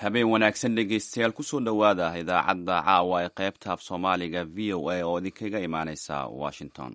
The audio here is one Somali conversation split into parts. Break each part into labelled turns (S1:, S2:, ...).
S1: habeen wanaagsan dhegeystayaal kusoo dhowaada idaacadda caawa ee qaybta af soomaaliga v o a oo idinkaga imaaneysa washington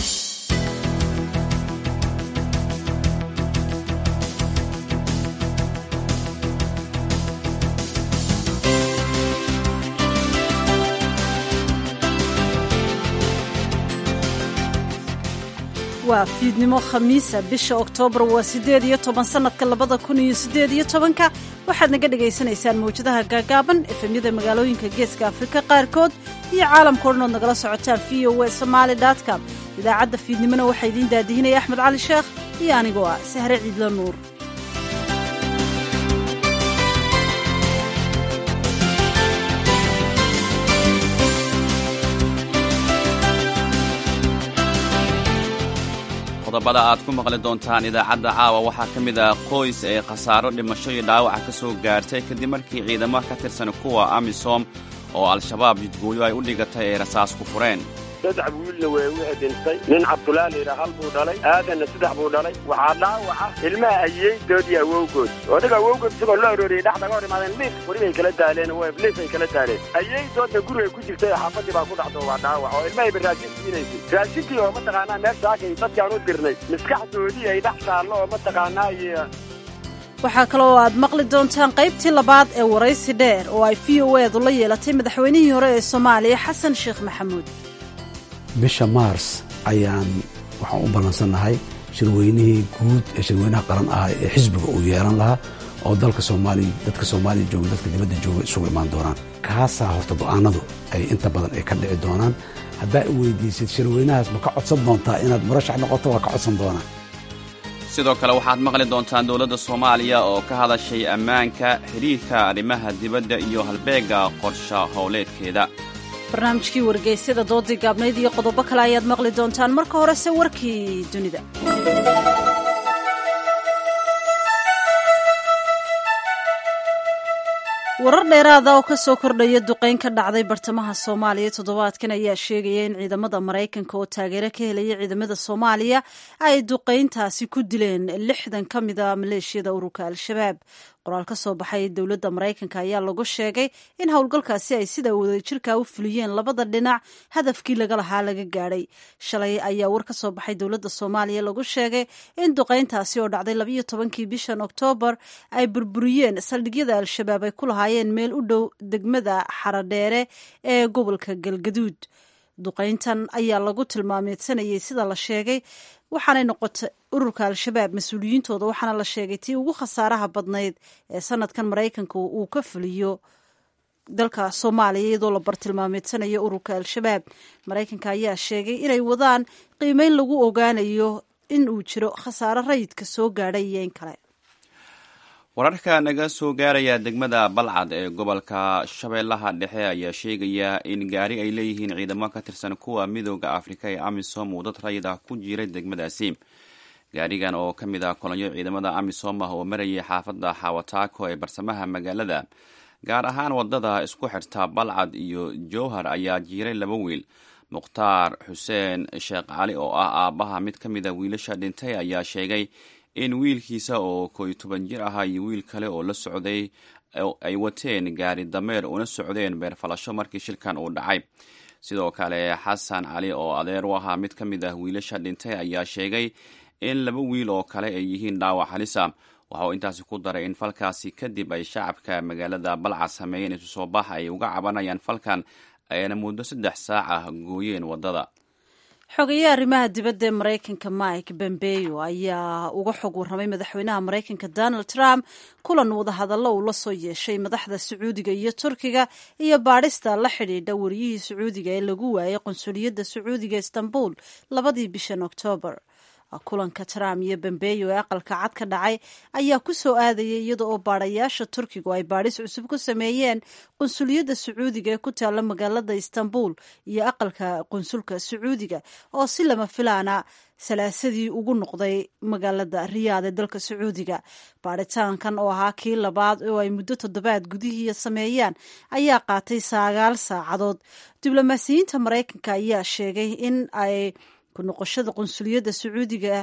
S2: waa fiidnimo khamiisa bisha oktoobar waa siddeed iyo toban sannadka labada kun iyo siddeed iyo tobanka waxaad naga dhagaysanaysaan mawjadaha gaagaaban efemyada magaalooyinka geeska afrika qaarkood iyo caalamka o dhan ood nagala socotaan v o w somaali com idaacadda fiidnimona waxaa idiin daadihinaya axmed cali sheekh iyo anigoo ah sahre ciidlo nuur
S1: qodobada aad ku maqli doontaan idaacadda caawa waxaa ka mid ah qoys ee khasaaro dhimasho iyo dhaawaca ka soo gaartay kadib markii ciidamo ka tirsan kuwa amisom oo al-shabaab jidgooyo ay u dhigatay ay rasaas ku fureen
S3: saddex wiilna way wixii dhintay nin cabdulaa layidhaa hal buu dhalay aadanna saddex buu dhalay waxaa dhaawaca ilmaha ayeydood iyo awowgood odaga awowgood isagoo loo arooriyey dhex naga hor imaadeen liif waribay kala daaleen liif ay kala daaleen ayeydoodna gurigay ku jirtay xaafadii baa ku dhacdo waa dhaawac oo ilmahayba raashin siinaysay raashinkii oo mataqaanaa meeshaakay dadkaan u dirnay maskaxdoodii ay dhex taallo oo mataqaanaa iyo
S2: waxaa kaloo aad maqli doontaan qaybtii labaad ee waraysi dheer oo ay v o eedu la yeelatay madaxweynihii hore ee soomaaliya xasan sheekh maxamuud
S4: bisha maars ayaan waxaan u ballansannahay shirweynihii guud ee shirweynaha qaran ah ee xisbiga uu yeelan lahaa oo dalka soomaaliya dadka soomaaliya jooga dadka dibadda jooga isugu imaan doonaan kaasaa horta go'aanadu ay inta badan ay ka dhici doonaan haddaa i weydiisid shirweynahaas ma ka codsan doontaa inaad murashax noqoto waa ka codsan doonaa
S1: sidoo kale waxaad maqli doontaan dowladda soomaaliya oo ka hadashay ammaanka xidhiirka arrimaha dibadda iyo halbeegga qorsha howleedkeeda
S2: barnaamijkii wargeysyada doodii gaabnayd iyo qodobo kale ayaad maqli doontaan marka horese warkii dunida warar dheeraada oo ka soo kordhaya duqeyn ka dhacday bartamaha soomaaliya toddobaadkan ayaa sheegaya in ciidamada maraykanka oo taageero ka helaya ciidamada soomaaliya ay duqeyntaasi ku dileen lixdan ka mid a maleeshiyada ururka al-shabaab qoraal ka soo baxay dowladda maraykanka ayaa lagu sheegay in howlgalkaasi ay sida wadajirka u fuliyeen labada dhinac hadafkii laga lahaa laga gaadhay shalay ayaa war ka soo baxay dowladda soomaaliya lagu sheegay in duqeyntaasi oo dhacday labayo tobankii bishan oktoobar ay burburiyeen saldhigyada al-shabaab ay ku lahaayeen meel u dhow degmada xaradheere ee gobolka galgaduud duqeyntan ayaa lagu tilmaameysanayay sida la sheegay waxaanay noqotay ururka al-shabaab mas-uuliyiintooda waxaana la sheegay tii ugu khasaaraha badnayd ee sanadkan maraykanka uu ka fuliyo dalka soomaaliya iyadoo la bartilmaameedsanayo ururka al-shabaab maraykanka ayaa sheegay inay wadaan qiimeyn lagu ogaanayo in uu jiro khasaaro rayidka soo gaadhay iyo in kale
S1: wararka naga soo gaaraya degmada balcad ee gobolka shabeellaha dhexe ayaa sheegaya in gaari ay leeyihiin ciidamo ka tirsan kuwa midooda afrika ee amisom uu dad rayid ah ku jiray degmadaasi gaarigan oo ka mid ah kolonyo ciidamada amisom ah oo marayay xaafadda xawataako ee barsamaha magaalada gaar ahaan wadada isku xirta balcad iyo jowhar ayaa jiiray laba wiil mukhtaar xuseen sheekh cali oo ah aabbaha mid ka mid a wiilasha dhintay ayaa sheegay in wiilkiisa oo kooiyo toban jir ahaa iyo wiil kale oo la socday ay wateen gaari dameer una socdeen beerfalasho markii shilkan uu dhacay sidoo kale xasan cali oo adeer u ahaa mid ka mid ah wiilasha dhintay ayaa sheegay in laba wiil oo kale ay yihiin dhaawac halisa waxa uu intaasi ku daray in falkaasi kadib ay shacabka magaalada balcad sameeyeen isu soo bax ay uga cabanayaan falkan ayna muddo saddex saac ah gooyeen waddada
S2: xogeeye arrimaha dibadda ee maraykanka mike bombeyo ayaa uga xog warramay madaxweynaha maraykanka donald trump kulan wadahadallo uu la soo yeeshay madaxda sacuudiga iyo turkiga iyo baadhista la xidhiidha wariyihii sacuudiga ee lagu waayay qonsuliyadda sacuudiga istanbul labadii bishan oktoobar kulanka trump iyo bambeyo ee aqalka cad ka dhacay ayaa ku soo aadayay iyada oo baadhayaasha turkigu ay baadhis cusub ku sameeyeen qunsuliyadda sacuudiga ee ku taalla magaalada istanbul iyo aqalka qunsulka sacuudiga oo si lama filaana salaasadii ugu noqday magaalada riyaad ee dalka sacuudiga baadhitaankan oo ahaa kii labaad oo ay muddo toddobaad gudihiiya sameeyaan ayaa qaatay sagaal saacadood diblomaasiyiinta maraykanka ayaa sheegay in ay ku noqoshada qunsuliyadda sacuudiga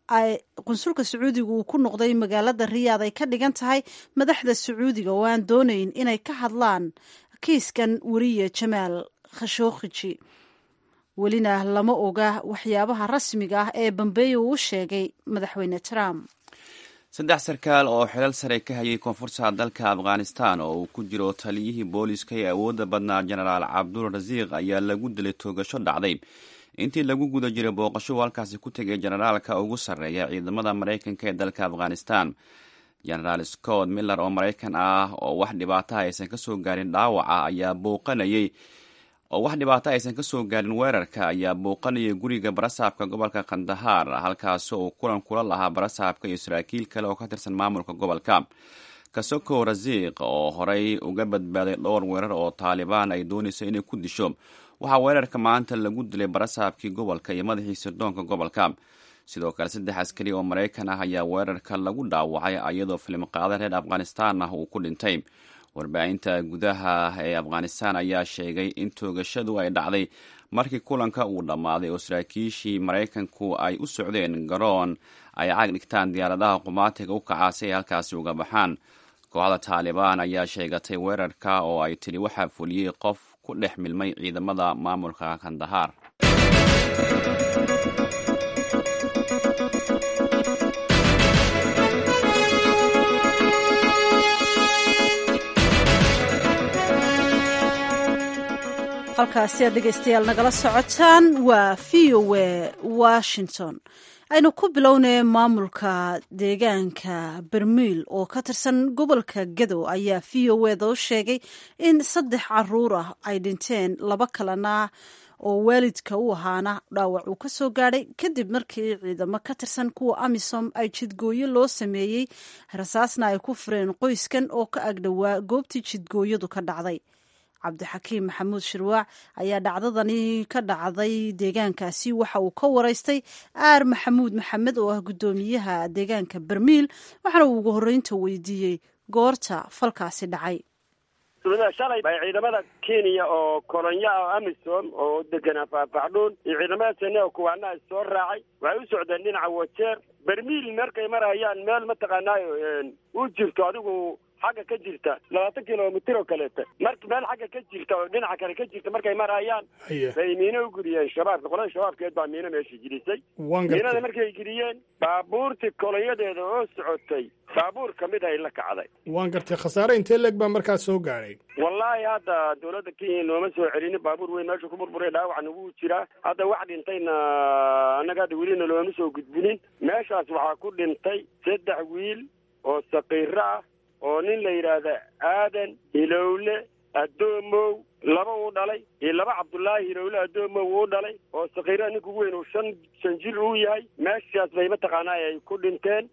S2: ay qunsulka sacuudiga uu ku noqday magaalada riyaad ay ka dhigan tahay madaxda sacuudiga oo aan doonayn inay ka hadlaan kiiskan weriye jamaal khashookhiji welina lama oga waxyaabaha rasmiga ah ee bambeeyo uu u sheegay madaxweyne trump
S1: saddex sarkaal oo xilal sare ka hayay koonfurta dalka afghanistan oo uu ku jiro taliyihii booliska ee awoodda badnaa jenaraal cabdul rasiiq ayaa lagu dilay toogasho dhacday intii lagu guda jiray booqasho halkaasi ku tegay jenaraalka ugu sarreeya ciidamada maraykanka ee dalka afghanistan jenaraal scott miller oo maraykan ah oo wax dhibaataha aysan kasoo gaarin dhaawaca ayaa booqanayay oo wax dhibaato aysan kasoo gaarin weerarka ayaa booqanayay guriga barasaabka gobolka kandahar halkaasi uu kulan kula lahaa barasaabka iyo saraakiil kale oo ka tirsan maamulka gobolka kasoko rasiiq oo horey uga badbaaday dhowr weerar oo taalibaan ay doonayso inay ku disho waxaa weerarka maanta lagu dilay barasaabkii gobolka iyo madaxii sirdoonka gobolka sidoo kale saddex askari oo maraykan ah ayaa weerarka lagu dhaawacay iyadoo filimqaada reer afghanistan ah uu ku dhintay warbaahinta gudaha ee afghanistan ayaa sheegay in toogashadu ay dhacday markii kulanka uu dhammaaday oo saraakiishii maraykanku ay u socdeen garoon ay caag dhigtaan diyaaradaha qumaatiga u kacaa si ay halkaasi uga baxaan kooxda taalibaan ayaa sheegatay weerarka oo ay tidhi waxaa fuliyey qof ku dhex milmay ciidamada maamulka kandahar
S2: halkaasi aad dhegaystayaal nagala socotaan waa v o a washington aynu ku bilownay maamulka deegaanka bermiil oo ka tirsan gobolka gadow ayaa v o eda u sheegay in saddex caruur ah ay dhinteen laba kalena oo waalidka u ahaana dhaawac uu ka soo gaadhay kadib markii ciidamo ka tirsan kuwa amisom ay jidgooyo loo sameeyey rasaasna ay ku fureen qoyskan oo ka agdhowaa goobtii jidgooyadu ka dhacday cabdixakiim maxamuud shirwaac ayaa dhacdadani ka dhacday deegaankaasi waxa uu ka waraystay aar maxamuud maxamed oo ah guddoomiyaha deegaanka bermiil waxaana uu ugu horreynta weydiiyey goorta falkaasi dhacay
S3: shalay bay ciidamada kenya oo kolonya oo amisom oo deganaa faahfaxdhuun iyo ciidamada sene oo kuwaana soo raacay waxay u socdeen dhinaca wajeer bermiil markay marayaan meel mataqaanaayo u jirto adigu xagga ka jirta labaatan kilomitr oo kaleeta mar meel xagga ka jirta oo dhinaca kale ka jirta markay marayaan bay miino u guriyeen shabaabka qolada shabaabkeed baa miino meesha gelisay miinada markay geliyeen baabuurtii kolonyadeeda oo socotay baabuur kamid ay la kacday
S5: waan gartay khasaare intee leeg baa markaas soo gaadhay
S3: wallaahi hadda dawladda kenya nooma soo celinin baabuur weyn meesha ku burburay dhaawac nagu jiraa hadda wax dhintayna annaga hadda welina looma soo gudbinin meeshaas waxaa ku dhintay saddex wiil oo saqiiro ah oo nin la yidhaahda aadan hilowle addoomow laba uu dhalay iyo laba cabdullaahi hilowle addoomow uu dhalay oo sakiira ninka ugu weyn uu shan shan jir uu yahay meeshaas bay mataqaanaa ay ku dhinteen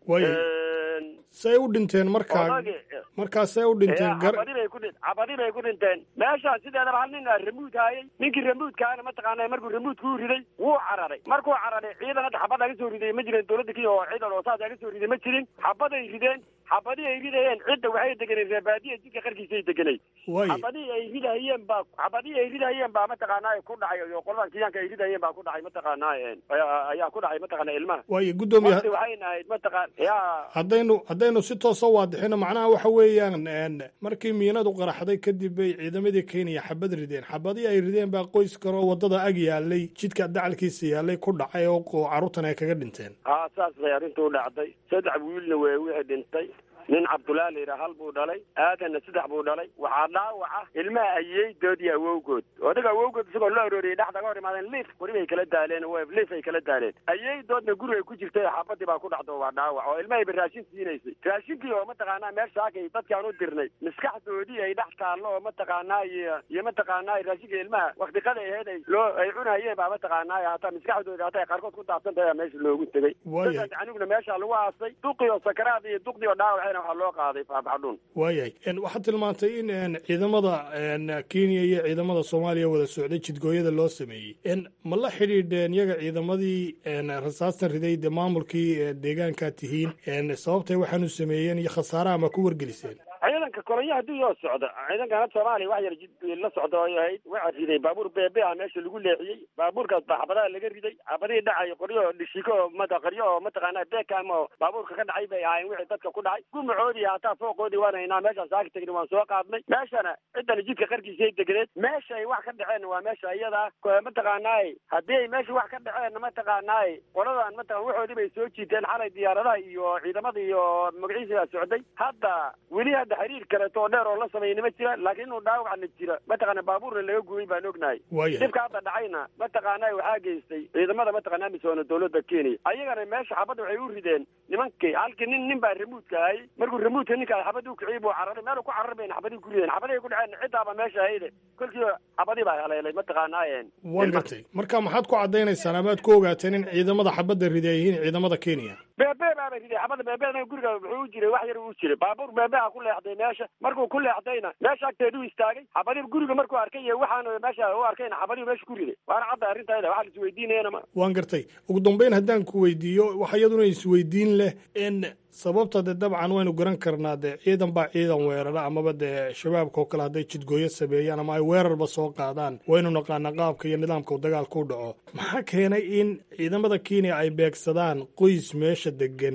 S5: say u dhinteen markaa markaas say u dhinteen
S3: cabadi bay ku dhin cabadi bay ku dhinteen meeshaan sideedaba hal nin aa ramuud haayay ninkii ramuudkaana mataqaana markuu ramuudka u riday wuu cararay markuu cararay ciidan hadda xabad aga soo riday ma jirin dawladda kenya oo ciidan oo saas aga soo riday ma jirin xabaday rideen xabadii ay ridayeen cidda waxay deganeen reebaadiya jidka qarkiisay deganay xabadii ay ridahayeen baa xabadii ay ridahayeen baa mataqaanaa ku dhacay oo qolada kenyaanka ay ridahayeen baa ku dhacay mataqaanaa ayaa ku dhacay mataqaana ilmaha
S5: waayo guddoomiye
S3: waxayna ahayd mataqaan ya
S5: haddaynu haddaynu si toosa waadixino macnaha waxa weeyaan markii miinadu qaraxday kadib bay ciidamadii kenya xabad rideen xabadii ay rideen baa qoys karoo waddada ag yaalay jidka dacalkiisa yaalay ku dhacay oo carruurtan ay kaga dhinteen
S3: ha saas bay arrintu u dhacday saddex wiilna way wixii dhintay nin cabdullaa la yidhaha hal buu dhalay aadanna saddex buu dhalay waxaa dhaawaca ilmaha ayeydood iyo awowgood odaga awowgood isagoo la arooriyay dhexdaga hor imaadeen liif weli bay kala daaleen liif ay kala daaleen ayeydoodna gurigay ku jirtay xabadii baa ku dhacdo waa dhaawac oo ilmahayba raashin siinaysay raashinkii oo mataqaanaa meeshaakay dadkaan u dirnay maskaxdoodii ay dhex taallo oo mataqaanaa iyo iyo mataqaanaa raashinka ilmaha waktiqada aheyd ay loo ay cunayeen baa mataqaanaa hataa maskaxdooda hataa ay qaarkood ku daabsan tahay meesha loogu tegey dadkaas aniguna meesha lagu aasay duqii oo sakaraad iyo duqdii oo dhaawac waxaa loo qaaday faafxadhuun
S5: waayahay waxaad tilmaantay in ciidamada kenya iyo ciidamada soomaaliya wada socday jidgooyada loo sameeyey ma la xidhiidheen iyaga ciidamadii rasaastan riday dee maamulkii deegaankaa tihiin sababtay waxaanu sameeyeen iyo khasaaraha ma ku wargeliseen
S3: ciidanka kolonyo haddii yoo socdo ciidankan hadda soomaaliya wax yar jid la socdo ay ahayd waxaa riday baabuur beebe ah meesha lagu leexiyey baabuurkaas baa xabadaha laga riday xabadihii dhacay qoryo dhishiko oo mata qoryo oo mataqaana beekam oo baabuurka ka dhacay bay ahaayeen wixii dadka ku dhacay gumacoodii hataa fooqoodii waan haynaa meeshaan saaka tegni waan soo qaadnay meeshana ciddana jidka qarkiisay degneed meesha ay wax ka dhaceen waa meesha iyada mataqaanaay haddii ay meesha wax ka dhaceen mataqaanaay qoladan mataqan waxoodii bay soo jiiteen xalay diyaaradaha iyo ciidamada iyo magaciisa socday hadda weli hadda xiriir kaleeto oo dheer oo la sameeyni ma jira laakiin inuu dhaawacna jira mataqaana baabuurna laga gubay baan ognahay dhibka hadda dhacayna mataqaana waxaa geystay ciidamada mataqana amisoona dowladda kenya ayagana meesha xabadda waxay u rideen nimankii halkii nin nin baa ramuudka ahay markuu ramuudka ninkaa xabadii u kiciyey buu cararay meel ku cararay bayna xabadii ku rideen xabadii ku dhaceen ciddaaba meesha ahayde kolkii xabadii baa haleelay mataqaanaayen
S5: waan gartay marka maxaad ku cadaynaysaan amaad ku ogaateen in ciidamada xabadda ridi ay yihiin ciidamada kenya
S3: beebe baaba riday xabadda beebena guriga wuxuu u jiray wax yar uu jiray baabuur beebeha ku leexday meesha markuu ku leexdayna meesha agteedu istaagay xabadii guriga markuu arkay iyo waxaan meesha u arkayna xabadii meesha ku riday waana cadda arrintayda waxa la isweydiinayana ma
S5: waan gartay ugu dambeyn haddaan ku weydiiyo waxa iyaduna isweydiin leh in sababta dee dabcan waynu garan karnaa dee ciidan baa ciidan weerara amaba dee shabaabka oo kale hadday jidgooyo sameeyaan ama ay weerarba soo qaadaan waynu naqaanaa qaabka iyo nidaamka dagaalka u dhaco maxaa keenay in ciidamada kenya ay beegsadaan qoys meesha degan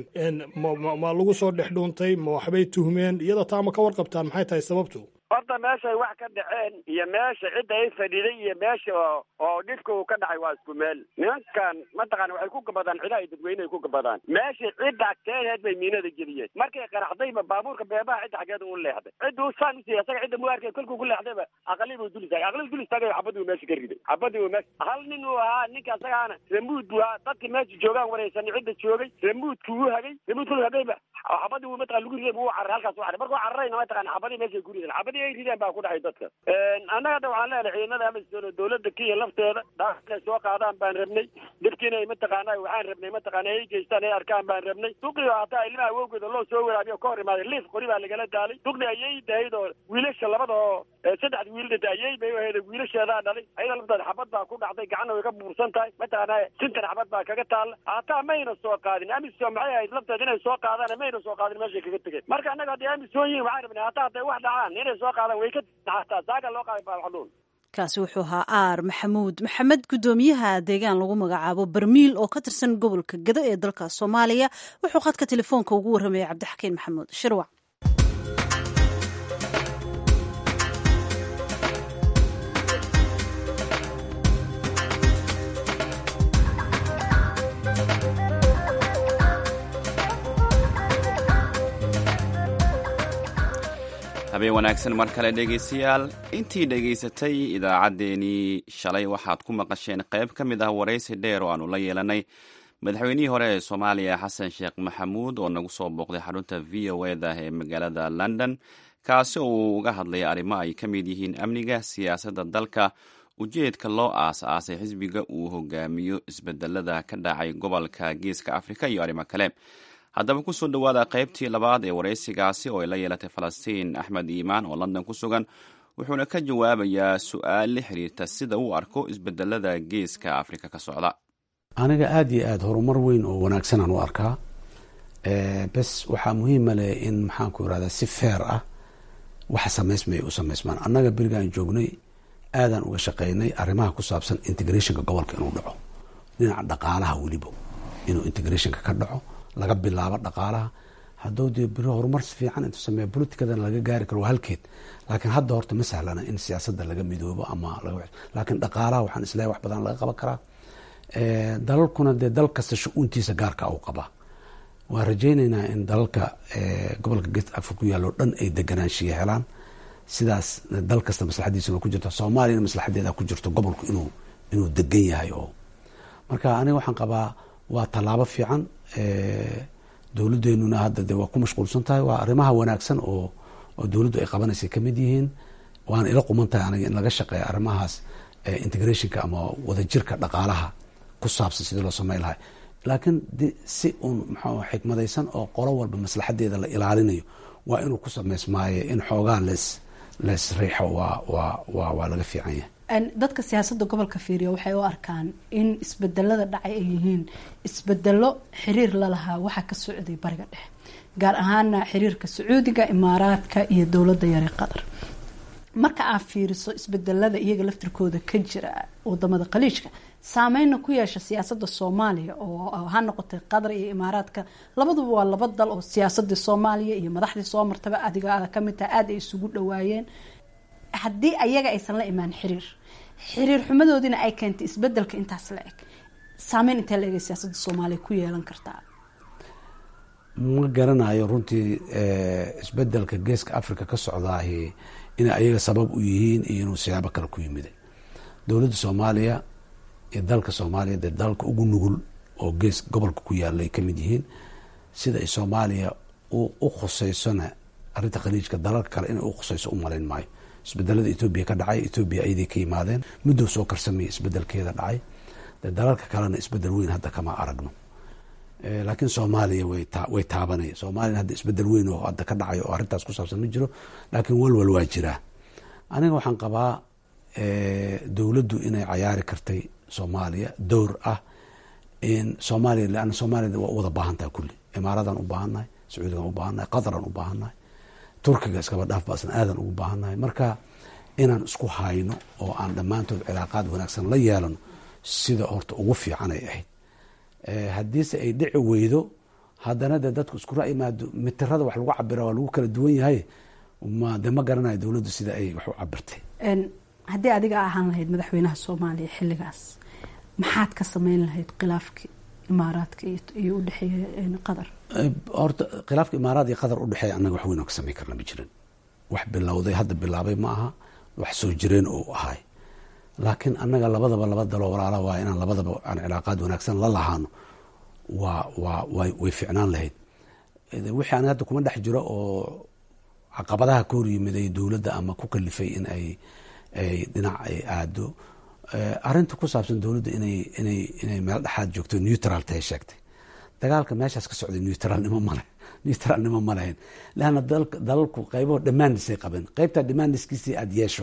S5: ma lagu soo dhex dhuuntay ma waxbay tuhmeen iyada taa ma ka warqabtaan maxay tahay sababtu
S3: horta meeshay wax ka dhaceen iyo meesha cidda ay fadhiday iyo meesha oo dhibka uu ka dhacay waa isku meel nimankan mataqaana waxay ku gabadaan cidaha ay dadweyneay ku gabadaan meesha cidda agteedeed bay miinada geliyeen markay qaraxdayba baabuurka beebaha cidda xaggeeda u leexday cidda u saan usiiya isaga cidda mu arkay kolkuu ku leexdayba aqali buu dul istaagay aqali dul istaagay xabadii uu meesha ka riday xabadii uu meesha hal nin uu ahaa ninka isagaana ramuud buu ahaa dadka meesha joogaan wareysan cidda joogay ramuudku uu hagay ramuudku hagayba xabadii uu mataqana lagu riday buu cararay halkaas u caray markuu cararayna mataqana xabadii meeshay ku rideen xabadii ay rideen baa ku dhacay dadka annaga hadda waxaan leenahay ciidamada amisom dowladda kenya lafteeda dhaaf inay soo qaadaan baan rabnay dhibkiina ay mataqaana waxaan rabnay mataqaana ay geystaan ay arkaan baan rabnay duqii hataa ilmaha awowgeeda loo soo waraabiyo ka hor imaaday liif qori baa lagala daalay duqdi ayay dahayd oo wiilasha labada oo saddexda wiil dhintay ayay bay u ahayd wiilasheedaa dhalay ayada lafteeda xabad baa ku dhacday gacanna way ka buursan tahay mataqaana sintan xabad baa kaga taalla hataa mayna soo qaadin amisom maxay ahayd lafteeda inay soo qaadaan mayna soo qaadin meeshay kaga tegeen marka annaga hadday amisom yihin waxaan rabnay hataa hadday wax dhacaan inay soo qaadaan way ka hataa saaga loo qaaday baalxanuun
S2: kaasi wuxuu ahaa aar maxamuud maxamed guddoomiyaha deegaan lagu magacaabo barmiil oo ka tirsan gobolka gado ee dalka soomaaliya wuxuu khadka telefoonka ugu warramayay cabdixakiin maxamuud shirwac
S1: habeen wanaagsan mar kale dhegaystayaal intii dhegaysatay idaacaddeenii shalay waxaad ku maqasheen qayb ka mid ah waraysi dheer oo aanu la yeelanay madaxweynihii hore ee soomaaliya xasan sheekh maxamuud oo nagu soo booqday xarunta v o eda ee magaalada london kaasi oo uu uga hadlay arrimo ay ka mid yihiin amniga siyaasadda dalka ujeedka loo aas-aasay xisbiga uu hogaamiyo isbedelada ka dhacay gobolka geeska afrika iyo arrimo kale haddaba kusoo dhowaada qaybtii labaad ee waraysigaasi oo ay la yeelatay falastiin axmed iimaan oo london ku sugan wuxuuna ka jawaabayaa su-aal la xiriirta sida uu arko isbedelada geeska afrika ka socda
S4: aniga aada iyo aada horumar weyn oo wanaagsanaan u arkaa bes waxaa muhiima leh in maxaanku irahdaa si feer ah waxa samaysmaya u samaysmaan annaga berigaan joognay aadaan uga shaqeynay arrimaha ku saabsan integrationka gobolka inuu dhaco dhinaca dhaqaalaha weliba inuu integrationka ka dhaco laga bilaabo dhaqaalaha hadduu dee beri horumar si fiican intuu sameeya politikadana laga gaari karo waa halkeed laakiin hadda horta ma sahlana in siyaasadda laga midoobo ama laakiin dhaqaalaha waxaan isleeyahay wax badan laga qaban karaa dalalkuna dee dal kasta shu-uuntiisa gaarka u qabaa waan rajaynaynaa in dalalka gobolka geest africa ku yaalloo dhan ay deganaanshiya helaan sidaas dal kasta maslaxadiisana ku jirto soomaaliyana maslaxadeeda ku jirto gobolku inuu inuu degan yahay oo marka aniga waxaan qabaa waa tallaabo fiican dowladeenuna hadda de waa ku mashquulsan tahay waa arrimaha wanaagsan oo oo dowladdu ay qabanaysay kamid yihiin waana ila quman tahay aniga in laga shaqeeya arrimahaas integrationka ama wadajirka dhaqaalaha ku saabsan sidii loo sameyn lahay laakiin si uun maxaa xikmadaysan oo qolo walba maslaxadeeda la ilaalinayo waa inuu ku sameysmaaye in xoogaa lees lees riixo waa waa waa waa laga fiican yahay
S6: dadka siyaasadda gobolka fiiriya waxay u arkaan in isbedelada dhacay ay yihiin isbedelo xiriir lalahaa waxaa ka socday bariga dhexe gaar ahaana xiriirka sacuudiga imaaraadka iyo dowladda yare qatar marka aad fiiriso isbedelada iyaga laftirkooda ka jira wadamada khaliijka saameyna ku yeesha siyaasada soomaaliya oo ha noqotay qatar iyo imaaraadka labaduba waa laba dal oo siyaasadii soomaaliya iyo madaxdii soo martaba adiga aada kamid tahay aada ay isugu dhawaayeen haddii ayaga aysan la imaan xiriir xiriir xumadoodiina ay keentay isbedelka intaas la eg saameyn intee la ega siyaasada soomaaliya ku yeelan kartaa
S4: ma garanayo runtii isbedelka geeska africa ka socdaahi inay ayaga sabab u yihiin iyo inuu siyaabo kale ku yimiday dowladda soomaaliya iyo dalka soomaaliya dee dalka ugu nugul oo gees gobolka ku yaala ay kamid yihiin sida ay soomaaliya u khuseysona arrinta khaliijka dalalka kale inay u khuseyso u malayn maayo isbedelada etoobiya ka dhacay etoobiya ayaday ka yimaadeen muddo soo karsamaya isbedelkeeda dhacay dee dalalka kalena isbedel weyn hadda kama aragno laakiin soomaaliya way taabanaya soomaliya hadda isbedel weyn oo hadda ka dhacay oo arrintaas ku saabsan ma jiro laakiin walwal waa jiraa aniga waxaan qabaa dowladdu inay cayaari kartay soomaaliya dowr ah in soomaaliya leanna soomaliya waa u wada baahan tahay kulli imaaradan u baahannahay sacuudigan u baahannahay qataran u baahannahay turkiga iskaba dhaaf baasna aadan ugu baahannahay marka inaan isku hayno oo aan dhammaantood cilaaqaad wanaagsan la yeelano sida horta ugu fiican ay ahayd haddiise ay dhici weydo haddana dee dadku isku ra imaado mitirada wax lagu cabira waa lagu kala duwan yahay ma de ma garanayo dowladdu sida ay wax u cabirtay
S6: haddii adiga ahaan lahayd madaxweynaha soomaaliya xilligaas maxaad ka sameyn lahayd khilaafkii imaaraadka iyo udhexeeya qatar
S4: horta khilaafka imaaraad iyo qatar udhexeeya annaga wax weyn oo ka sameyn karna ma jirin wax bilowday hadda bilaabay ma aha wax soo jireen oo ahay laakiin annaga labadaba laba daloo walaala waa inaan labadaba aan cilaaqaad wanaagsan la lahaano waa waa way way ficnaan lahayd wixii aniga hadda kuma dhex jiro oo caqabadaha ka hor yimiday dowladda ama ku kalifay in ay ay dhinac ay aado arrinta ku saabsan dowladda inay inay inay meel dhexaad joogto neutral tahay sheegtay dagaalka meeshaas ka socday neutralnimo male neutralnimo ma lahayn leanna dalalku qaybaho dhammaandisay qabeen qaybtaa dhammaandiskiisii aada yeesho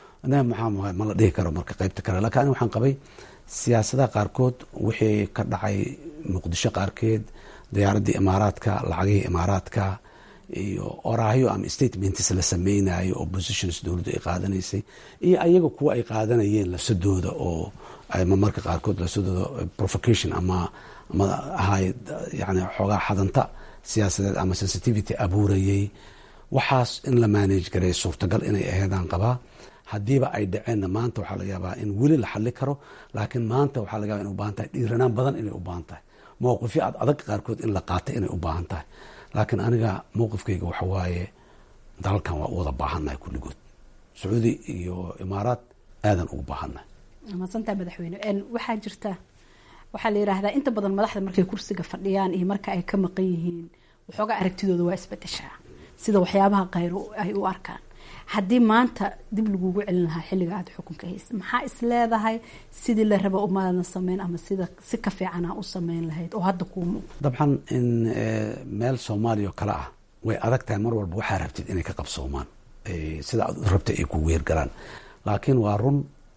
S4: maxaa ma la dhihi karo marka qaybta kale lakin ani waxaan qabay siyaasadaha qaarkood wixii ka dhacay muqdisho qaarkeed diyaaraddii imaaraadka lacagihii imaaraadka iyo oraahyo ama statements la sameynayo oo positions dowladdu ay qaadanaysay iyo ayaga kuwa ay qaadanayeen lafsadooda oo marmarka qaarkood lafsadooda provocation ama ama ahay yani xoogaa xadanta siyaasadeed ama sensitivity abuurayay waxaas in la manage gareey suurtagal inay aheedaan qabaa haddiiba ay dhaceenna maanta waxaa laga yaabaa in weli la xali karo laakiin maanta waxaa laga yaba in u baahan tahay dhiiranaan badan inay u baahan tahay mowqifyo ad adag qaarkood in la qaatay inay u baahan tahay laakiin aniga mowqifkayga waxa waaye dalalkan waa u wada baahannahay kulligood sacuudi iyo imaaraad aadan ugu baahannahay
S6: maadsantaha madaxweyne waxaa jirta waxaa la yidhaahdaa inta badan madaxda markay kursiga fadhiyaan iyo marka ay ka maqan yihiin waxoogaa aragtidooda waa isbedeshaa sida waxyaabaha khayr ay u arkaan haddii maanta dib lagugu celin lahaa xilliga aada xukunka haysa maxaa is leedahay sidii la raba umaadan sameyn ama sida si ka fiicana u sameyn lahayd oo hadda kuu muuqda
S4: dabcan in meel soomaaliya oo kale ah way adag tahay mar walba waxaa rabtid inay ka qabsoomaan sida aad rabtay ay kugu weergalaan laakiin waa run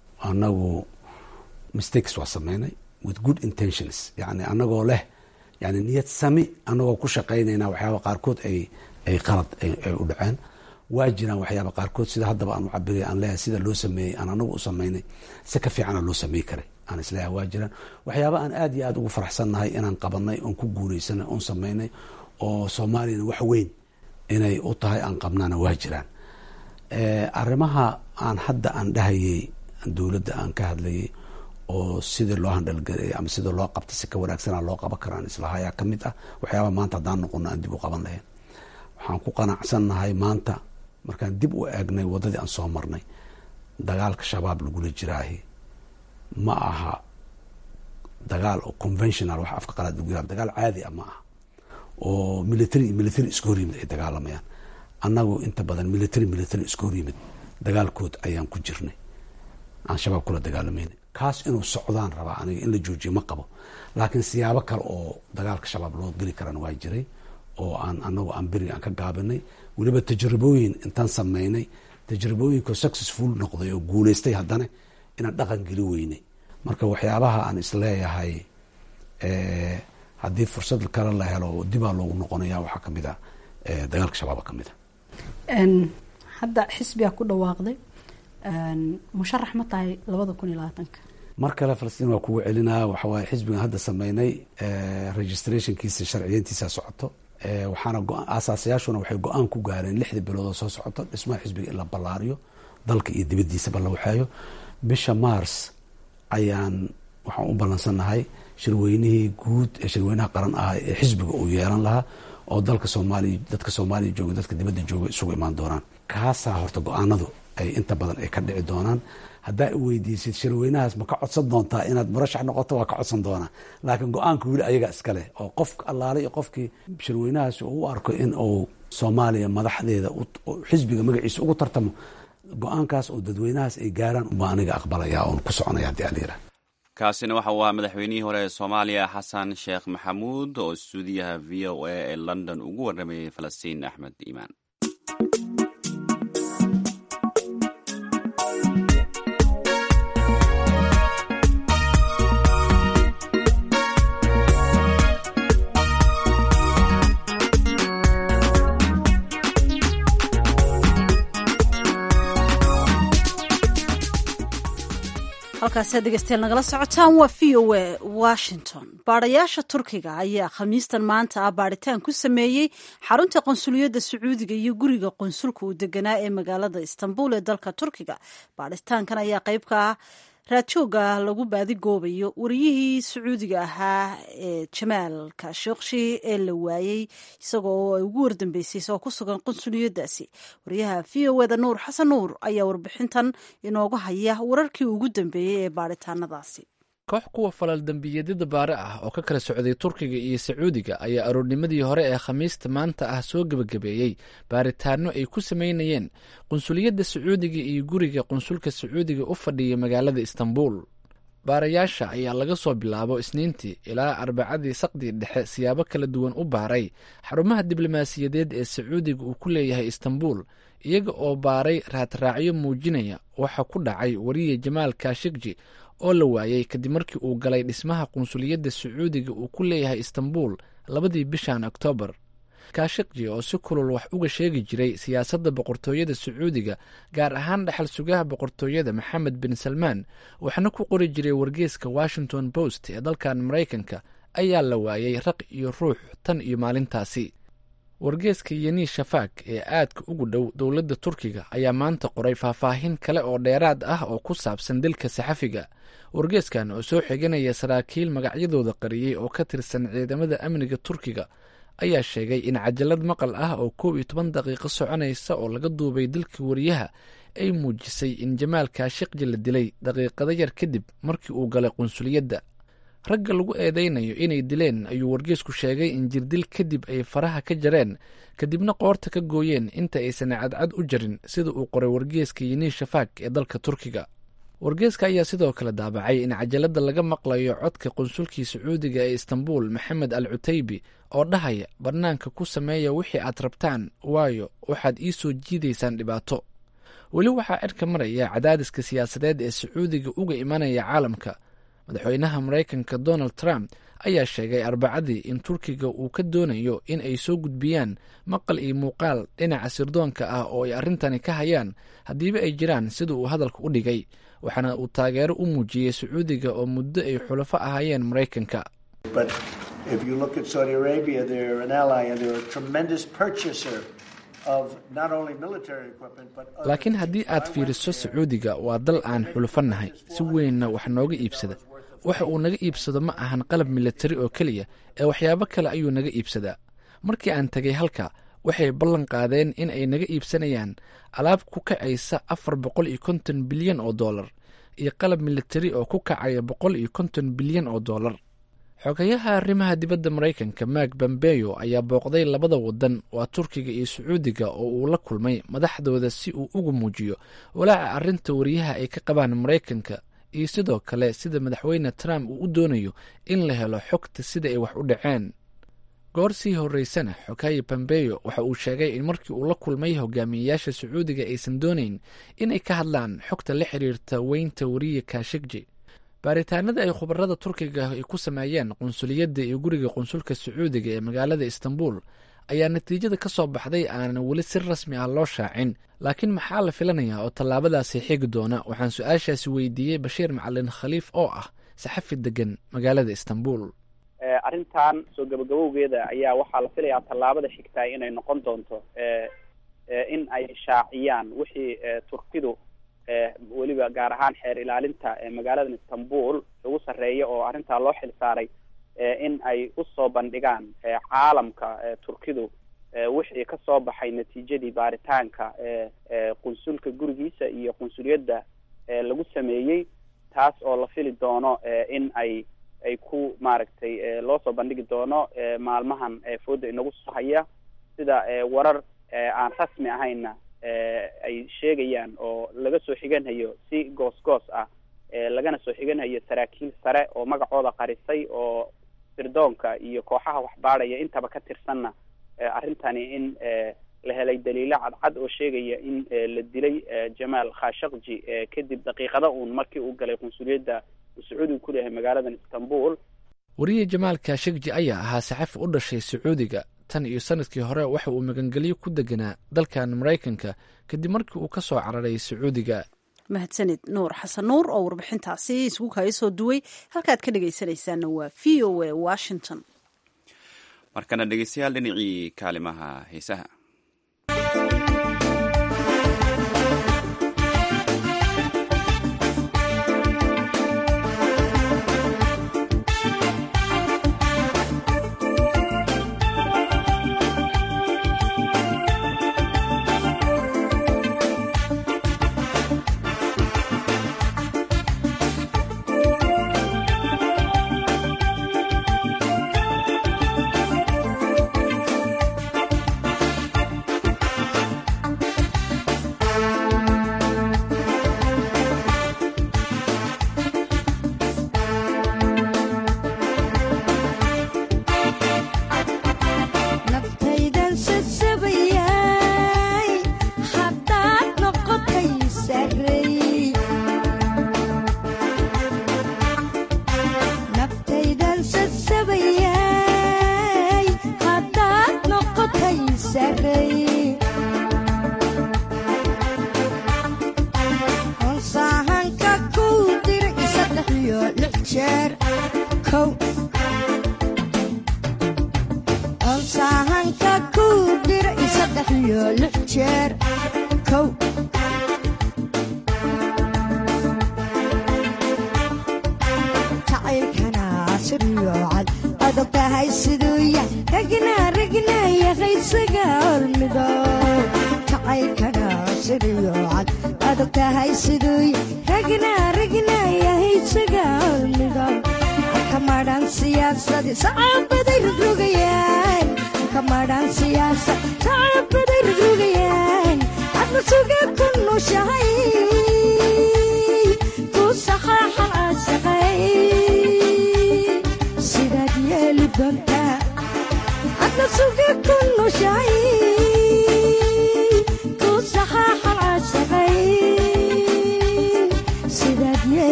S4: anagu mistakes waa sameynay with good intentions yani anagoo leh yani niyad sami anagoo ku shaqaynayna waxyaaba qaarkood ay ay qalad ay u dhaceen waa jiraan waxyaaba qaarkood sida haddaba aan u cabirey aan leeyahay sida loo sameeyey aan anagu u sameynay si ka fiicana loo samey karay aan isleeyahay waa jiraan waxyaaba aan aada iyo aada ugu faraxsannahay inaan qabanay oon ku guuleysanay oon sameynay oo soomaaliyana wax weyn inay u tahay aan qabnaana waa jiraan arrimaha aan hadda aan dhahayey dowladda aan ka hadlayay oo sidii loo handhalgareeyay ama sidii loo qabta si ka wanaagsana loo qaban karo aan islahayaa ka mid ah waxyaaba maanta haddaan noqono aan dib u qaban lahayn waxaan ku qanacsannahay maanta markaan dib u eegnay waddadii aan soo marnay dagaalka shabaab lagula jiraahi ma aha dagaal oo conventional wax afka qalaad lagu yihahdo dagaal caadi ah ma aha oo military iyo military iska hor yimid ay dagaalamayaan annagu inta badan military military iska hor yimid dagaalkood ayaan ku jirnay aan shabaab kula dagaalamayna kaas inuu socdaan rabaa aniga in la joojiyo ma qabo laakiin siyaabo kale oo dagaalka shabaab loo geli karana waa jiray oo aan anagu aan beriga aan ka gaabinay weliba tajribooyin intaan sameynay tajribooyinko successful noqday oo guuleystay haddana inaan dhaqan geli weynay marka waxyaabaha aan isleeyahay haddii fursad kale la helo dibaa loogu noqonaya waxaa kamid a dagaalka shabaaba ka mid a
S6: hadda xisbigaa ku dhawaaqday musharax ma tahay labada kun iyo labaatanka
S4: mar kale falastiin waa kugu celinaa waxawaaye xisbigan hadda sameynay registrationkiisa sharciyeyntiisa socoto waxaana aasaasayaashuna waxay go-aan ku gaareen lixda bilood oo soo socoto dhismaha xisbiga in la ballaariyo dalka iyo dibadiisaba la waxeeyo bisha mars ayaan waxaan u ballansannahay shirweynihii guud ee shirweynaha qaran ah ee xisbiga uu yeelan lahaa oo dalka soomaaliya dadka soomaaliya jooga dadka dibadda jooga isugu imaan doonaan kaasaa horta go-aanadu ay inta badan ay ka dhici doonaan haddaa i weydiisid shirweynahaas ma ka codsan doontaa inaad murashax noqoto waa ka codsan doonaa laakiin go-aanka weli ayaga iskale oo qof allaale iyo qofkii shirweynahaasi uu u arko in uu soomaaliya madaxdeeda xisbiga magaciisa ugu tartamo go-aankaas oo dadweynahaas ay gaaraan ubaa aniga aqbalaya oon ku soconaya haddii alayira
S1: kaasina waxa uu ahaa madaxweynihii hore ee soomaaliya xasan sheekh maxamuud oo stuudiyaha v o a ee london ugu warramayay falastiin axmed iimaan
S2: halkaasi dhegeystayaal nagala socotaan waa v o a washington baadhayaasha turkiga ayaa khamiistan maanta ah baadhitaan ku sameeyey xarunta qonsuliyadda sacuudiga iyo guriga qonsulka uu deganaa ee magaalada istanbul ee dalka turkiga baadhitaankan ayaa qayb ka ah raadjooga lagu baadigoobayo wariyihii sacuudiga ahaa ee jamaal kashokshi ee la waayey isagoo ay ugu wardambeysay isagoo ku sugan qunsuliyadaasi wariyaha v o eda nuur xasan nuur ayaa warbixintan inooga haya wararkii ugu dambeeyey ee baadhitaanadaasi
S7: koox kuwa falal dembiyeedyada baare ah oo ka kala socday turkiga iyo sacuudiga ayaa aroornimadii hore ee khamiista maanta ah soo gebagabeeyey baaritaano ay ku sameynayeen qunsuliyadda sacuudiga iyo guriga qunsulka sacuudiga u fadhiya magaalada istanbul baarayaasha ayaa laga soo bilaabo isniintii ilaa arbacadii saqdii dhexe siyaabo kala duwan u baaray xarumaha diblomaasiyadeed ee sacuudiga uu ku leeyahay istanbul iyaga oo baaray raadraacyo muujinaya waxa ku dhacay wariye jamaal kashikji oo la waayey kadib markii uu galay dhismaha qunsuliyadda sacuudiga uu ku leeyahay istanbul labadii bishan oktoobar kashikji oo si kulul wax uga sheegi jiray siyaasadda boqortooyada sacuudiga gaar ahaan dhexal sugaha boqortooyada maxamed bin salmaan waxna ku qori jiray wargeeska washington post ee dalkan maraykanka ayaa la waayey raq iyo ruux tan iyo maalintaasi wargeeska yeni shafaak ee aadka ugu dhow dowladda turkiga ayaa maanta qoray faahfaahin kale oo dheeraad ah oo ku saabsan dilka saxafiga wargeeskan oo soo xiganaya saraakiil magacyadooda qariyey oo ka tirsan ciidamada amniga turkiga ayaa sheegay in cajalad maqal ah oo koob iyo toban daqiiqo soconaysa oo laga duubay dilka wariyaha ay muujisay in jamaal kaashikji la dilay daqiiqado yar kadib markii uu galay qunsuliyadda ragga lagu eedeynayo inay dileen ayuu wargeesku sheegay in jirdil kadib ay faraha ka jareen kadibna qoorta ka gooyeen inta aysan cadcad u jarin sida uu qoray wargeeska yeni shafaak ee dalka turkiga wargeeska ayaa sidoo kale daabacay in cajaladda laga maqlayo codka qunsulkii sacuudiga ee istanbul maxamed al cutaybi oo dhahaya bannaanka ku sameeya wixii aad rabtaan waayo waxaad ii soo jiidaysaan dhibaato weli waxaa cirka maraya cadaadiska siyaasadeed ee sacuudiga uga imanaya caalamka madaxweynaha maraykanka donald trump ayaa sheegay arbacadii in turkiga uu ka doonayo in ay soo gudbiyaan maqal iyo muuqaal dhinaca sirdoonka ah oo ay arrintani ka hayaan haddiiba ay jiraan sida uu hadalka u dhigay waxaana uu taageero u muujiyey sacuudiga oo muddo ay xulafo ahaayeen maraykanka laakiin haddii aad fiiriso sacuudiga waa dal aan xulufannahay si weynna wax nooga iibsada waxa uu naga iibsado ma ahan qalab militari oo keliya ee waxyaabo kale ayuu naga iibsadaa markii aan tegay halka waxay ballan qaadeen in ay naga iibsanayaan alaab ku kacaysa afar boqol iyo konton bilyan oo dollar iyo qalab militari oo ku kacaya boqol iyo konton bilyan oo dollar xogayaha arrimaha dibadda maraykanka mak bambeyo ayaa booqday labada wadan waa turkiga iyo sacuudiga oo uu la kulmay madaxdooda si uu ugu muujiyo walaaca arrinta wariyaha ay ka qabaan maraykanka iyo sidoo kale sida madaxweyne trump uu u doonayo in la helo xogta sida ay wax u dhaceen goor sii horeysana xogaye bambeyo waxa uu sheegay in markii uu la kulmay hogaamiyeyaasha sacuudiga aysan doonayn inay ka hadlaan xogta la xiriirta weynta wariye kashikji baaritaanada ay khubarada turkiga ay ku sameeyeen qunsuliyadda iyo guriga qunsulka sacuudiga ee magaalada istanbul ayaa natiijada ka soo baxday aanan weli si rasmi ah loo shaacin laakiin maxaa la filanayaa oo tallaabadaasi xigi doona waxaan su-aashaasi weydiiyey bashiir macalin khaliif oo ah saxafi degan magaalada istanbul
S8: arrintan soo gabagabowgeeda ayaa waxaa la filayaa tallaabada xigtaa inay noqon doonto in ay shaaciyaan wixii turkidu weliba gaar ahaan xeer ilaalinta magaalada istanbul ugu sarreeya oo arrintaa loo xil saaray in ay usoo bandhigaan caalamka turkidu wixii ka soo baxay natiijadii baaritaanka qunsulka gurigiisa iyo qunsuliyadda lagu sameeyey taas oo la fili doono in ay ay ku maaragtay loo soo bandhigi doono maalmahan fooda inagu soo haya sida warar aan rasmi ahayna ay sheegayaan oo laga soo xiganhayo si goos goos ah lagana soo xiganhayo saraakiil sare oo magacooda qarisay oo sirdoonka iyo kooxaha waxbaadhaya intaba ka tirsanna arrintani in la helay daliilo cadcad oo sheegaya in la dilay jamaal khashakji kadib daqiiqada uun markii uu galay qunsuliyadda uu sacuudiga ku leeyahay magaaladan istanbul
S7: wariye jamaal kashakji ayaa ahaa saxafi u dhashay sacuudiga tan iyo sanadkii hore waxa uu magangelyo ku deganaa dalkan maraykanka kadib markii uu ka soo cararay sacuudiga
S2: mahadsanid nuur xasan nuur oo warbixintaasi isugu kaga soo duway halkaad ka dhegaysanaysaana waa v o a washington
S1: markana dhegeystayaal dhinacii kaalimaha heesaha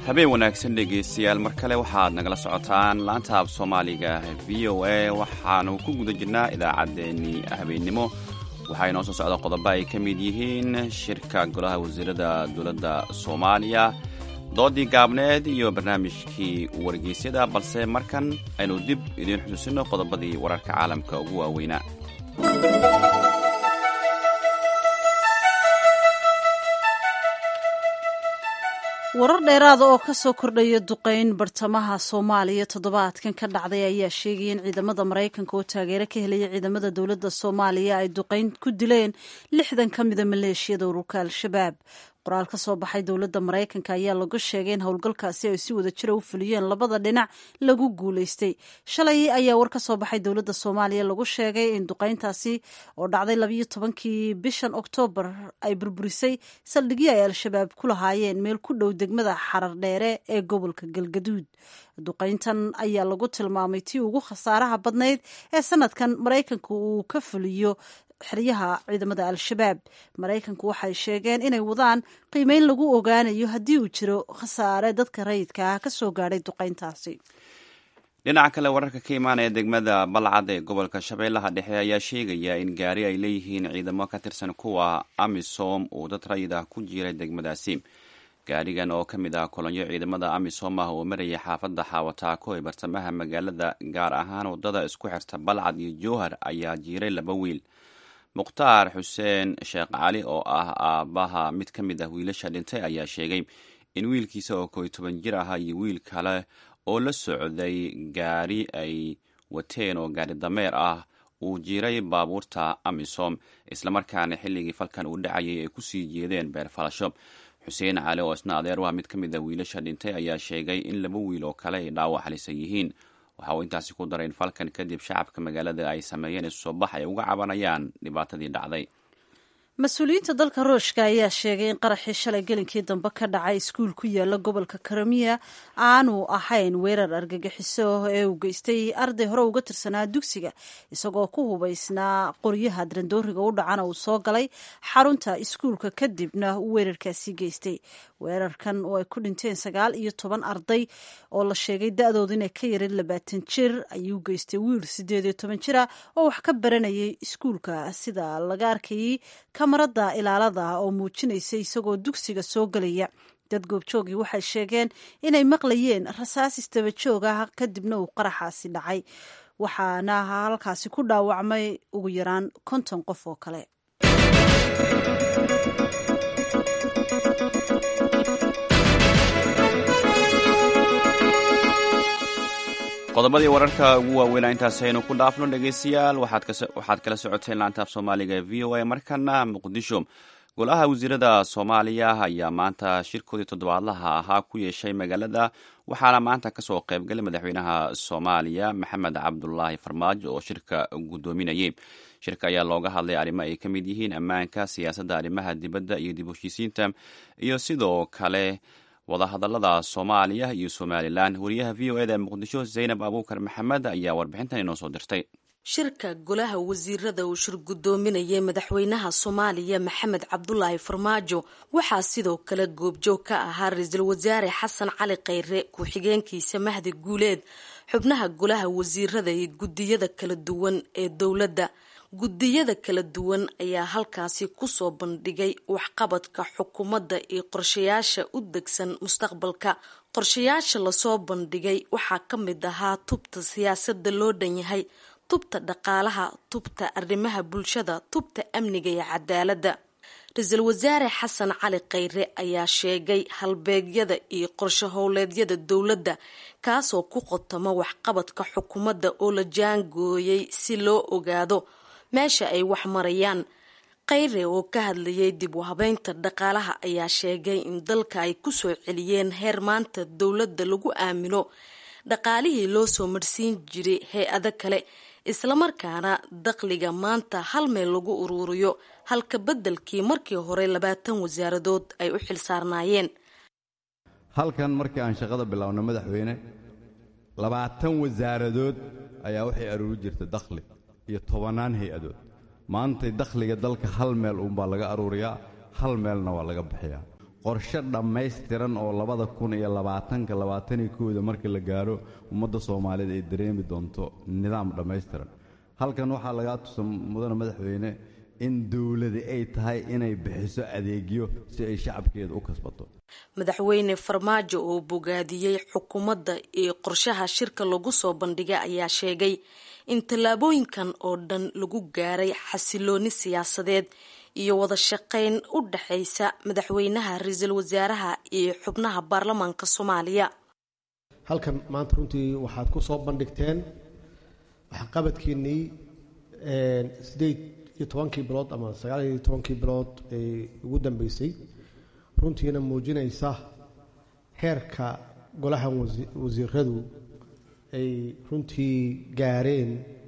S1: habeen wanaagsan dhegaystayaal mar kale waxaad nagala socotaan laanta af soomaaliga v o a waxaanu ku guda jirnaa idaacaddeenii habeennimo waxaa inoo soo socda qodobo ay ka mid yihiin shirka golaha wasiirada dowladda soomaaliya doodii gaabneed iyo barnaamijkii wargeysyada balse markan aynu dib idiin xusuusino qodobadii wararka caalamka ugu waaweynaa
S2: warar dheeraada oo ka soo kordhaya duqeyn bartamaha soomaaliya toddobaadkan ka dhacday ayaa sheegaya in ciidamada maraykanka oo taageero ka helaya ciidamada dowladda soomaaliya ay duqeyn ku dileen lixdan ka mida maleeshiyada ururka al-shabaab qoraal ka soo baxay dowladda maraykanka ayaa lagu sheegay in howlgalkaasi ay si wada jira u fuliyeen labada dhinac lagu guulaystay shalay ayaa war ka soo baxay dowladda soomaaliya lagu sheegay in duqeyntaasi oo dhacday labayo tobankii bishan oktoobar ay burburisay saldhigyo ay al-shabaab ku lahaayeen meel ku dhow degmada xarar dheere ee gobolka galgaduud duqeyntan ayaa lagu tilmaamay tii ugu khasaaraha badnayd ee sanadkan maraykanka uu ka fuliyo xeryaha ciidamada al-shabaab maraykanku waxay sheegeen inay wadaan qiimeyn lagu ogaanayo haddii uu jiro khasaare dadka rayidka ah ka soo gaadhay duqeyntaasi
S1: dhinaca kale wararka ka imaanaya degmada balcad ee gobolka shabeellaha dhexe ayaa sheegaya in gaari ay leeyihiin ciidamo ka tirsan kuwa amisom uu dad rayid ah ku jiray degmadaasi gaarigan oo ka mid ah kolonyo ciidamada amisom ah oo maraya xaafadda xaawataako ee bartamaha magaalada gaar ahaan waddada isku xirta balcad iyo jowhar ayaa jiiray laba wiil mukhtaar xuseen sheekh cali oo ah aabbaha mid ka mid ah wiilasha dhintay ayaa sheegay in wiilkiisa oo koy toban jir ah iyo wiil kale oo la socday gaari ay wateen oo gaari dameer ah uu jiray baabuurta amisom islamarkaana xilligii falkan uu dhacayay ay kusii jeedeen beer falasho xuseen cali oo isna adeer waa mid ka mid ah wiilasha dhintay ayaa sheegay in laba wiil oo kale ay dhaawac halisan yihiin waxa uu intaasi ku daray in falkan kadib shacabka magaalada ay sameeyeen isusoo bax ay uga cabanayaan dhibaatadii dhacday
S2: mas-uuliyiinta dalka ruushka ayaa sheegay in qaraxii shalay gelinkii dambe ka dhacay iskuul ku yaala gobolka karamiya aanu ahayn weerar argagixiso ee uu geystay arday hore uga tirsanaa dugsiga isagoo ku hubaysnaa qoryaha darandooriga u dhacana uu soo galay xarunta iskuulka kadibna uu weerarkaasi geystay weerarkan oo ay ku dhinteen sagaal iyo toban arday oo la sheegay da-dooda inay ka yarin labaatan jir ayuu geystay wiil sideed iyo toban jira oo wax ka baranayay iskuulka sida laga arkayay kamarada ilaalada oo muujinaysa isagoo dugsiga soo gelaya dad goobjoogii waxay sheegeen inay maqlayeen rasaas istaba joog ah kadibna uu qaraxaasi dhacay waxaana halkaasi ku dhaawacmay ugu yaraan konton qof oo kale
S1: qodobadii wararka ugu waaweynaa intaasi aynu ku dhaafno dhegeystayaal waxaad kala socoteen laantaaf soomaaliga v o a markana muqdisho golaha wasiirada soomaaliya ayaa maanta shirkoodii toddobaadlaha ahaa ku yeeshay magaalada waxaana maanta kasoo qaybgalay madaxweynaha soomaaliya maxamed cabdulaahi farmaajo oo shirka guddoominayay shirka ayaa looga hadlay arrimo ay ka mid yihiin ammaanka siyaasadda arrimaha dibadda iyo dib heshiisiinta iyo sidoo kale wadahadalada soomaaliya iyo somalilan wariyaha v o eda muqdisho zaynab abuukar maxamed ayaa warbixintan inoo soo dirtay
S9: shirka golaha wasiirada uu shir guddoominayay madaxweynaha soomaaliya maxamed cabdulaahi farmaajo waxaa sidoo kale goobjoog ka ahaa ra-iisul wasaare xasan cali khayre ku-xigeenkiisa mahdi guuleed xubnaha golaha wasiirada iyo guddiyada kala duwan ee dowladda guddiyada kala duwan ayaa halkaasi kusoo bandhigay waxqabadka xukuumadda iyo qorshayaasha u degsan mustaqbalka qorshayaasha lasoo bandhigay waxaa ka mid ahaa tubta siyaasadda loo dhan yahay tubta dhaqaalaha tubta arrimaha bulshada tubta amniga iyo cadaaladda ra-iisul wasaare xasan cali khayre ayaa sheegay halbeegyada iyo qorsho howleedyada dowladda kaasoo ku qotamo waxqabadka xukuumadda oo la jaangooyay si loo ogaado meesha ay wax marayaan khayre oo ka hadlayay dib u habeynta dhaqaalaha ayaa sheegay in dalka ay kusoo celiyeen heer maanta dowladda lagu aamino dhaqaalihii loo soo marsiin jiray hay-ado kale islamarkaana dakhliga maanta hal meel lagu uruuriyo halka beddelkii markii hore labaatan wasaaradood ay u xilsaarnaayeen
S10: halkan markii aan shaqada biloawno madaxweyne labaatan wasaaradood ayaa waxay aruuri jirta dakhli iyo tobannaan hay-adood maantay dakhliga dalka hal meel uunbaa laga aruuriyaa hal meelna waa laga bixiyaa qorshe dhammaystiran oo labada kun iyo labaatanka labaataniyo kooda markii la gaaro ummadda soomaaliyeed ay dareemi doonto nidaam dhammaystiran halkan waxaa lagaa tusa mudane madaxweyne in dowladi ay tahay inay bixiso adeegyo si ay shacabkeeda u kasbato
S9: madaxweyne farmaajo oo bogaadiyey xukuumadda iyo qorshaha shirka lagu soo bandhigay ayaa sheegay in tallaabooyinkan oo dhan lagu gaaray xasilooni siyaasadeed iyo wada shaqayn u dhexaysa madaxweynaha ra-iisul wasaaraha iyo xubnaha baarlamaanka soomaaliya
S11: halkan maanta runtii waxaad ku soo bandhigteen waxqabadkiinnii sideed iyo tobankii bilood ama sagaal iyo tobankii bilood ee ugu dambeysay runtiina muujinaysa heerka golaha wasiiradu ay runtii gaareen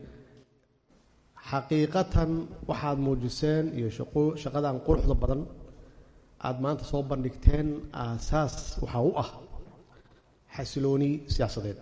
S11: xaqiiqatan waxaad muujiseen iyo shaqadan quruxda badan aada maanta soo bandhigteen aasaas waxaa u ah xasilooni siyaasadeed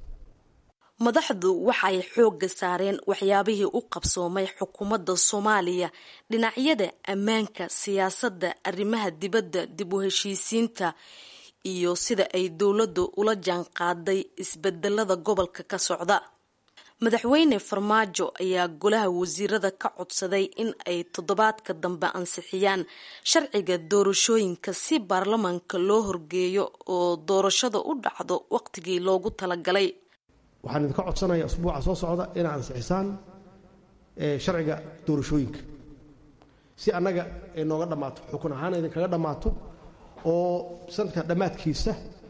S9: madaxdu waxay xoogga saareen waxyaabihii u qabsoomay xukuumadda soomaaliya dhinacyada ammaanka siyaasadda arrimaha dibadda dib u heshiisiinta iyo sida ay dowladdu ula jaan qaaday isbedelada gobolka ka socda madaxweyne farmaajo ayaa golaha wasiirada ka codsaday in ay toddobaadka dambe ansixiyaan sharciga doorashooyinka si baarlamaanka loo horgeeyo oo doorashada u dhacdo waqtigii loogu talagalay
S11: waxaan idinka codsanayaa usbuuca soo socda inaad ansixisaan sharciga doorashooyinka si annaga ay nooga dhammaato xukun ahaan idinkaga dhammaato oo sanadka dhammaadkiisa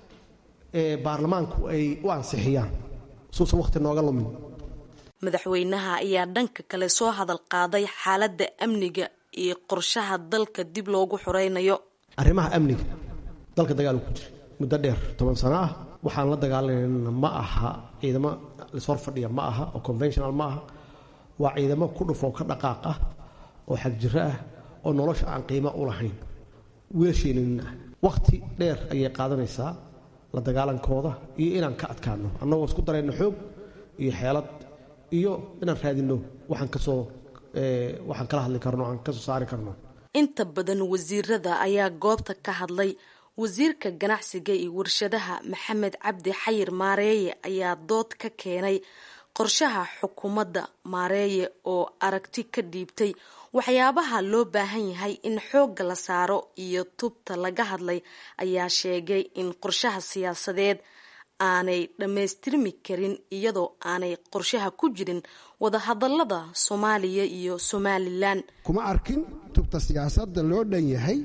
S11: baarlamaanku ay u ansixiyaan suusan waqti nooga lumin
S9: madaxweynaha ayaa dhanka kale soo hadal qaaday xaaladda amniga iyo qorshaha dalka dib loogu xoreynayo
S11: arrimaha amniga dalka dagaal ku jira muddo dheer toban sano ah waxaan la dagaalanayna ma aha ciidamo lasor fadhiya ma aha oo conventional ma aha waa ciidamo ku dhufoo ka dhaqaaq ah oo xagjiro ah oo nolosha aan qiimo u lahayn wiilasheenina ah wakhti dheer ayay qaadanaysaa la dagaalankooda iyo inaan ka adkaano annagoo isku darayno xoog iyo xeelad iyo inaan raadinno waxaan kasoo waxaan kala hadli karno aan kasoo saari karno
S9: inta badan wasiirada ayaa goobta ka hadlay wasiirka ganacsiga iyo warshadaha maxamed cabdi xayir maareeye ayaa dood ka keenay qorshaha xukuumadda maareeye oo aragti ka dhiibtay waxyaabaha loo baahan yahay in xoogga la saaro iyo tubta laga hadlay ayaa sheegay in qorshaha siyaasadeed aanay dhammaystirmi karin iyadoo aanay qorshaha ku jirin wadahadalada soomaaliya iyo somalilan
S12: kuma arkin tubta siyaasadda loo dhan yahay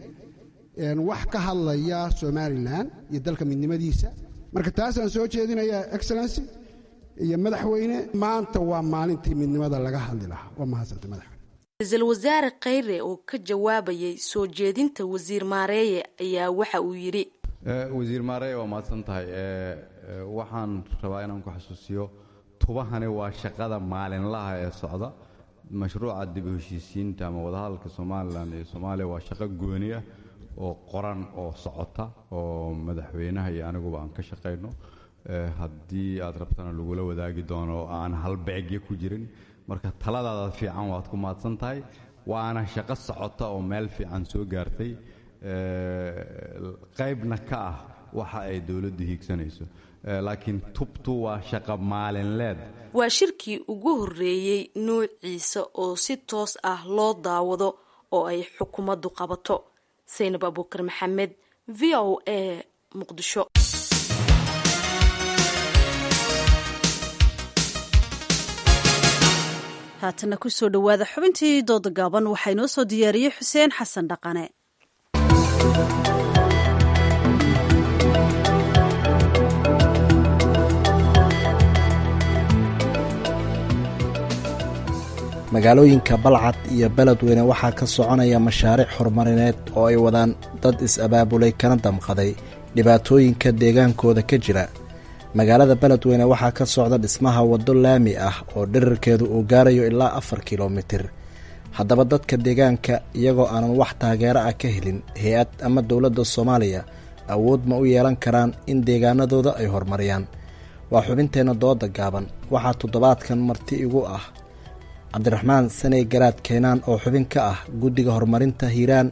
S12: wax ka hadlaya somalilan iyo dalka midnimadiisa marka taasaan soo jeedinayaa excellency iyo madaxweyne maanta waa maalintii midnimada laga hadli lahaa waa mahadsanta madaxweyne
S9: ra-iisul wasaare kheyre oo ka jawaabayay soo jeedinta wasiir maareeye ayaa waxa uu yidhi
S10: wasiir maareeye waa mahadsan tahay waxaan rabaa inaan ku xasuusiyo tubahani waa shaqada maalinlaha ee socda mashruuca dib u heshiisiinta ama wadahadalka somalilan iyo soomaaliya waa shaqo gooni ah oo qoran oo socota oo madaxweynaha iyo aniguba aan ka shaqayno haddii aad rabtana lagula wadaagi doono oo aan halbeegyo ku jirin marka taladaada fiican waad ku mahadsan tahay waana shaqo socota oo meel fiican soo gaartay qaybna ka ah waxa ay dowladdu hiigsanayso laakiin tubtu waa shaqo maalinleed
S9: waa shirkii ugu horreeyey nuuciisa oo si toos ah loo daawado oo ay xukuumaddu qabato saynab abuukar maxamed v o a muqdisho
S2: haatana kusoo dhowaada xubintii dooda gaaban waxaa inoo soo diyaariyey xuseen xasan dhaqane
S13: magaalooyinka balcad iyo beledweyne waxaa ka soconaya mashaariic horumarineed oo ay wadaan dad is-abaabulay kana damqaday dhibaatooyinka deegaankooda ka jira magaalada beledweyne waxaa ka socda dhismaha waddo laami ah oo dhirirkeedu uu gaarayo ilaa afar kilomitir haddaba dadka deegaanka iyagoo aanan wax taageero ah ka helin hay-ad ama dowladda soomaaliya awood ma u yeelan karaan in deegaanadooda ay horumariyaan waa xubinteenna dooda gaaban waxaa toddobaadkan marti igu ah cabdiraxmaan saney garaad keenaan oo xubin ka ah guddiga horumarinta hiiraan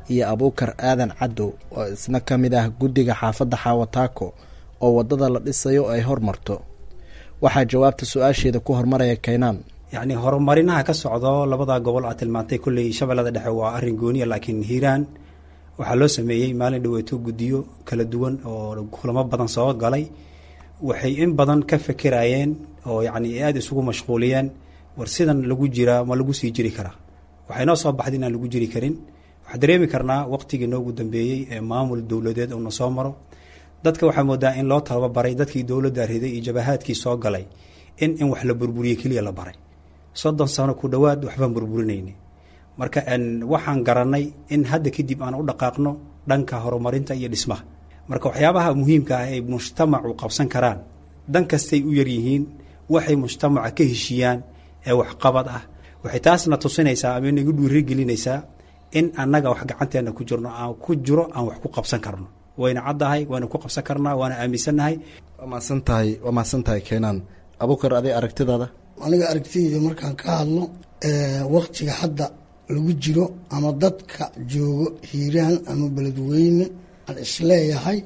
S13: iyo abuukar aadan cadow oo isna ka mid ah guddiga xaafadda xaawataako oo waddada la dhisayo ay hormarto waxaa jawaabta su-aasheeda ku hormaraya kaynaan
S14: yacni horumarinaha ka socdo labada gobol aad tilmaantay kolley shabeellada dhexe waa arrin gooniya laakiin hiiraan waxaa loo sameeyey maalin dhaweeto guddiyo kala duwan oo kulamo badan soo galay waxay in badan ka fekerayeen oo yacni aada isugu mashquuliyeen war sidan lagu jiraa ma lagu sii jiri karaa waxay noo soo baxday inaan lagu jiri karin waxaan dareemi karnaa waqtigii noogu dambeeyey ee maamul dowladeed uuna soo maro dadka waxaa moodaa in loo tababaray dadkii dowladda riday iyo jabahaadkii soo galay in in wax la burburiye keliya la baray soddon sano ku dhowaad waxbaan burburinayni marka waxaan garanay in hadda kadib aan u dhaqaaqno dhanka horumarinta iyo dhismaha marka waxyaabaha muhiimka ah ay mujtamacu qabsan karaan dan kastay u yaryihiin waxay mujtamaca ka heshiiyaan ee waxqabad ah waxay taasna tusinaysaa ama inagu dhiirigelinaysaa in annaga wax gacanteena ku jirno aan ku jiro aan wax ku qabsan karno wayna caddahay waana ku qabsan karnaa waana aaminsannahay
S13: waa mahadsantahay waa mahadsantahay keenaan abuukar aday aragtidaada
S15: aniga aragtideyda markaan ka hadlo waktiga hadda lagu jiro ama dadka joogo hiiraan ama beledweyne aan isleeyahay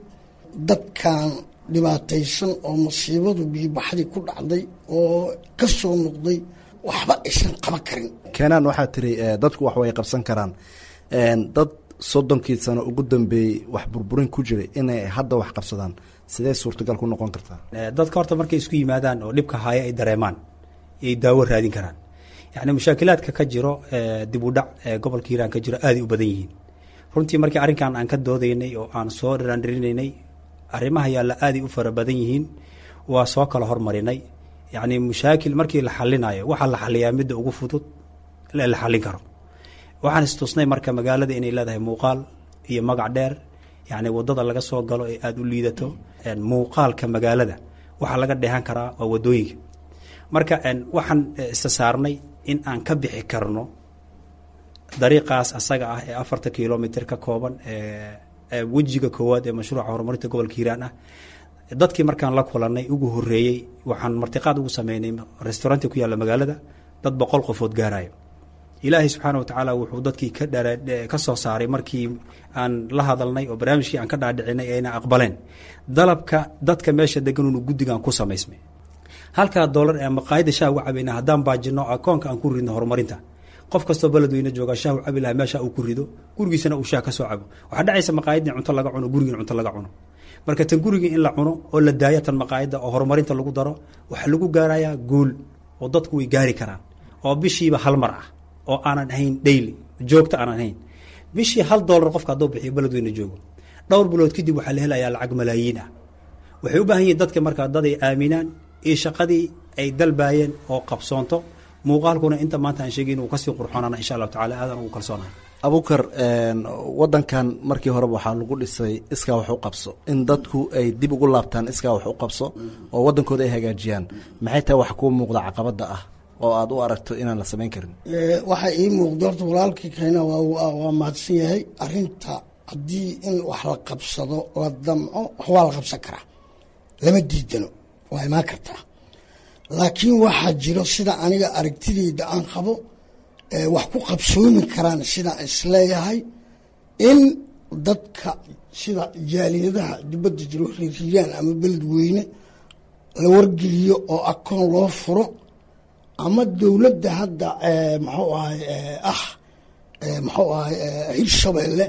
S15: dadkan dhibaataysan oo masiibadu biibaxdii ku dhacday oo ka soo noqday waxba aysan qaban karin
S13: keenaan waxaa tiri dadku wax way qabsan karaan dad soddonkii sano ugu dambeeyey wax burburin ku jiray inay hadda wax qabsadaan sidee suurtagal ku noqon kartaa
S14: dadka horta markay isku yimaadaan oo dhibka haya ay dareemaan ay daawo raadin karaan yacni mushaakilaadka ka jiro dib u dhac ee gobolka hiiraan ka jiro aaday u badan yihiin runtii markii arrinkan aan ka doodaynay oo aan soo dhiraandhirinaynay arrimaha yaalla aaday u fara badan yihiin waa soo kala hormarinay yacni mushaakil markii la xalinayo waxaa la xaliyaa midda ugu fudud ee la xallin karo waxaan istusnay marka magaalada inay leedahay muuqaal iyo magac dheer yacni waddada laga soo galo ee aada u liidato muuqaalka magaalada waxaa laga dheehan karaa waa waddooyinka marka waxaan isa saarnay in aan ka bixi karno dariiqaas asaga ah ee afarta kilomitr ka kooban ee wejiga koowaad ee mashruuca horumarinta gobolka hiiraan ah dadkii markaan la kulanay ugu horeeyey waxaan martiqaad ugu sameynay restauranti ku yaalla magaalada dad boqol qofood gaarayo ilaahay subxaana wa tacaala wuxuu dadkii ka dha ka soo saaray markii aan la hadalnay oo barnaamijkii aan ka dhaadhicinay ayna aqbaleen dalabka dadka meesha deganuunu guddigaan ku samaysmay halkaa doolar ee maqaayadda shaah uga cabayna haddaan baajino akoonka aan ku ridno horumarinta qof kastoo beledweyne jooga shaah u cabi lahaa meesha uu ku rido gurigiisana uu shaah ka soo cabo waxaa dhacaysa maqaayadii cunto laga cuno gurigiin cunto laga cuno marka tan gurigii in la cuno oo la daayo tan maqaayadda oo horumarinta lagu daro waxaa lagu gaarayaa guul oo dadku way gaari karaan oo bishiiba hal mar ah oo aanan ahayn daily joogta aanan ahayn bishii hal doolar qofka hadduu bixiyo beledweyne joogo dhowr bilood kadib waxaa la helayaa lacag malaayiin ah waxay u baahan yihiin dadka markaa dad ay aaminaan iyo shaqadii ay dalbaayeen oo qabsoonto muuqaalkuna inta maanta aan sheegay inuu kasii qurxoonana insha allahu tacala aadan ugu kalsoonahay
S13: abuukar wadankan markii horeba waxaa lagu dhisay iskaa wax u qabso in dadku ay dib ugu laabtaan iskaa wax u qabso oo wadankooda ay hagaajiyaan maxay tahay wax kuu muuqda caqabada ah oo aad u aragto inaan la samayn karin
S15: waxaa ii muuqda horta walaalkii keena waa mahadsan yahay arinta haddii in wax la qabsado la damco wax waa la qabsan karaa lama diidano waa imaan kartaa laakiin waxaa jiro sida aniga aragtideyda aan qabo wax ku qabsoomi karaan sidaan isleeyahay in dadka sida jaaliyadaha dibadda jiro riiriyaan ama beledweyne la wargeliyo oo akoon loo furo ama dowladda hadda muxuu ahay ah muxuu ahay hirshabeelle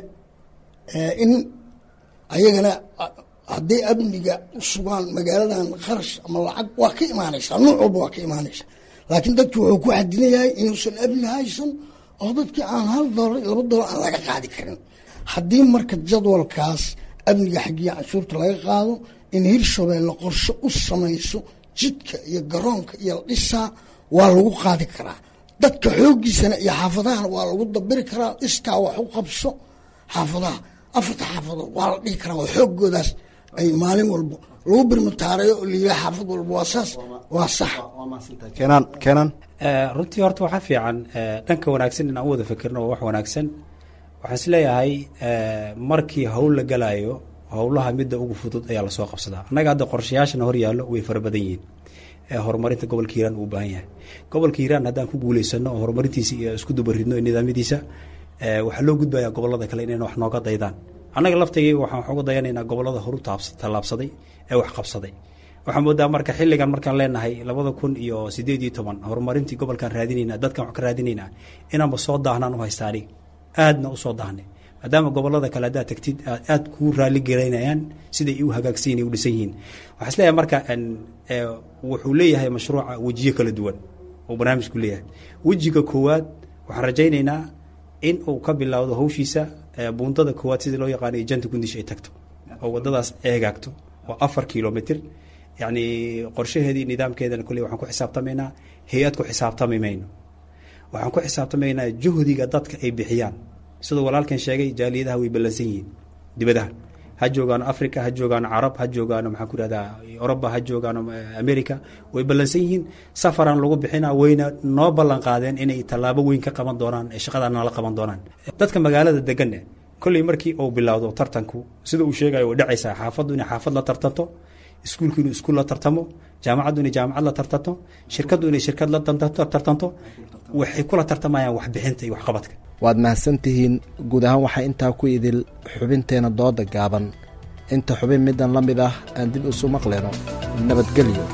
S15: in ayagana hadday amniga u sugaan magaaladan kharash ama lacag waa ka imaanaysaa nuuc walba waa ka imaanaysaa laakiin dadki wuxuu ku xadinayahay inuusan amni haysan oo dadkii aan hal doolar laba doolar aan laga qaadi karin haddii marka jadwalkaas amniga xaggiya canshuurta laga qaado in hirshabeelle qorshe u samayso jidka iyo garoonka iyo la dhisaa waa lagu qaadi karaa dadka xooggiisana iyo xaafadahana waa lagu dabiri karaa iskaa wax u qabso xaafadaha afarta xaafadood waa la dhihi karaa oo xooggoodaas ay maalin walba lagu birmataareeyo oo layidhaha xaafad walba waa saas waa sax
S13: keenaan keenaan
S14: runtii horta waxaa fiican dhanka wanaagsan in aan u wada fikirno waa wax wanaagsan waxaan is leeyahay markii howl la galayo howlaha midda ugu fudud ayaa lasoo qabsadaa annaga hadda qorshayaashana hor yaallo way fara badan yihiin ee horumarinta gobolka hiiraan uu baahan yahay gobolka hiiraan haddaan ku guuleysano oo horumarintiisa iyo isku dubaridno nidaamyadiisa waxaa loo gudbayaa gobolada kale inayna wax nooga daydaan annaga laftigii waxaan wax uga dayanaynaa gobolada horu tallaabsaday ee wax qabsaday waxaa moodaa marka xilligan markaan leenahay labada kun iyo sideed iyo toban horumarintii gobolkaan raadinayna dadkan wax ka raadinaynaa inaanba soo daahnaan u haysta anig aadna u soo daahnay maadaama gobolada kale haddaad tagtid aad kuu raali garaynayaan siday u hagaagsan u dhisan yihiin waxaa is leeyahay marka wuxuu leeyahay mashruuca wejiyo kala duwan uu barnaamijku leeyahay wejiga koowaad waxaan rajaynaynaa in uu ka bilowdo hawshiisa buundada koowaad sidii loo yaqaanayo janta gundish ay tagto oo wadadaas eegaagto oo afar kilomitr yacni qorshaheedii nidaamkeedana kolley waxaan ku xisaabtamaynaa hay-ad ku xisaabtami mayno waxaan ku xisaabtamaynaa juhdiga dadka ay bixiyaan siduu walaalkan sheegay jaaliyadaha way ballansan yihiin dibadaha ha joogaano africa ha joogaano carab ha joogaano maxaan ku ihahdaa oroba ha joogaano america way ballansan yihiin safaran lagu bixina wayna noo ballan qaadeen inay tallaabo weyn ka qaban doonaan ee shaqadaa nala qaban doonaan dadka magaalada deganne kolley markii uu bilowdo tartanku sida uu sheegayo way dhacaysaa xaafaddu inay xaafad la tartanto iskuulku inuu iskuul la tartamo jaamacaddu inay jaamacad la tartanto shirkaddu inay shirkad la tartanto waxay kula tartamayaan waxbixinta iyo waxqabadka
S13: waad mahadsantihiin guud ahaan waxaa intaa ku idil xubinteena dooda gaaban inta xubin middan la mid ah aan dib isu maqleno nabadgelyo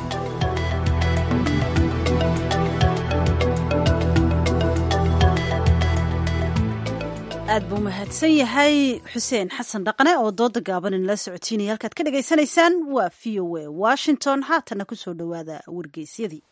S2: aad buu mahadsan yahay xuseen xasan dhaqne oo dooda gaaban inala socotiinaya halkaad ka dhagaysanaysaan waa v o a washington haatana ku soo dhowaada wargeysyadii